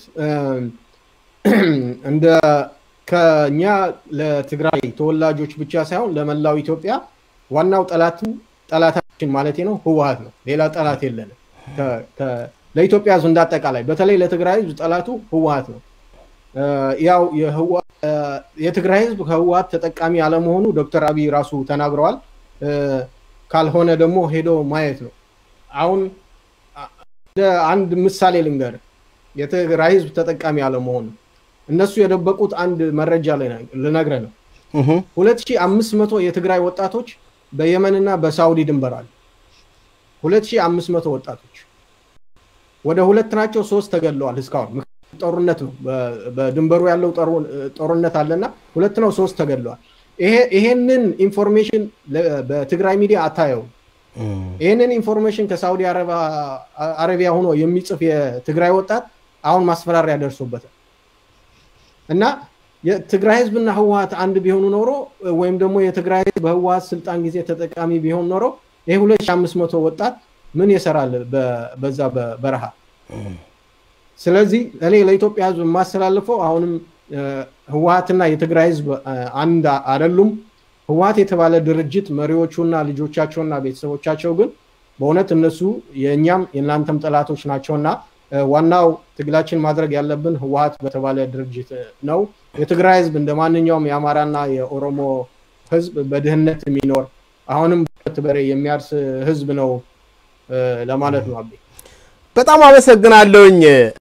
እንደ ከኛ ለትግራይ ተወላጆች ብቻ ሳይሆን ለመላው ኢትዮጵያ ዋናው ጠላቱ ጠላታችን ማለት ነው ህወሓት ነው። ሌላ ጠላት የለንም። ለኢትዮጵያ ህዝብ እንዳጠቃላይ በተለይ ለትግራይ ህዝብ ጠላቱ ህወሓት ነው። ያው የትግራይ ህዝብ ከህወሓት ተጠቃሚ አለመሆኑ ዶክተር አብይ ራሱ ተናግረዋል። ካልሆነ ደግሞ ሄዶ ማየት ነው። አሁን አንድ ምሳሌ ልንገር፣ የትግራይ ህዝብ ተጠቃሚ አለመሆኑ እነሱ የደበቁት አንድ መረጃ ልነግርህ ነው። ሁለት ሺህ አምስት መቶ የትግራይ ወጣቶች በየመንና በሳውዲ ድንበር አሉ። ሁለት ሺህ አምስት መቶ ወጣቶች ወደ ሁለት ናቸው፣ ሶስት ተገድለዋል እስካሁን። ጦርነት ነው፣ በድንበሩ ያለው ጦርነት አለና ሁለት ነው፣ ሶስት ተገድለዋል። ይሄንን ኢንፎርሜሽን በትግራይ ሚዲያ አታየውም። ይህንን ኢንፎርሜሽን ከሳውዲ አረቢያ ሆኖ የሚጽፍ የትግራይ ወጣት አሁን ማስፈራሪያ ደርሶበታል እና የትግራይ ህዝብና ህወሓት አንድ ቢሆኑ ኖሮ ወይም ደግሞ የትግራይ ህዝብ በህወሓት ስልጣን ጊዜ ተጠቃሚ ቢሆን ኖሮ ይህ 2500 ወጣት ምን ይሰራል በዛ በረሃ? ስለዚህ እኔ ለኢትዮጵያ ህዝብ የማስተላልፈው አሁንም ህወሓትና የትግራይ ህዝብ አንድ አይደሉም። ህወሓት የተባለ ድርጅት መሪዎቹና ልጆቻቸውና ቤተሰቦቻቸው ግን በእውነት እነሱ የእኛም የእናንተም ጠላቶች ናቸውና ዋናው ትግላችን ማድረግ ያለብን ህወሓት በተባለ ድርጅት ነው። የትግራይ ህዝብ እንደ ማንኛውም የአማራና የኦሮሞ ህዝብ በድህነት የሚኖር አሁንም በሬ የሚያርስ ህዝብ ነው ለማለት ነው። አቤ በጣም አመሰግናለሁኝ።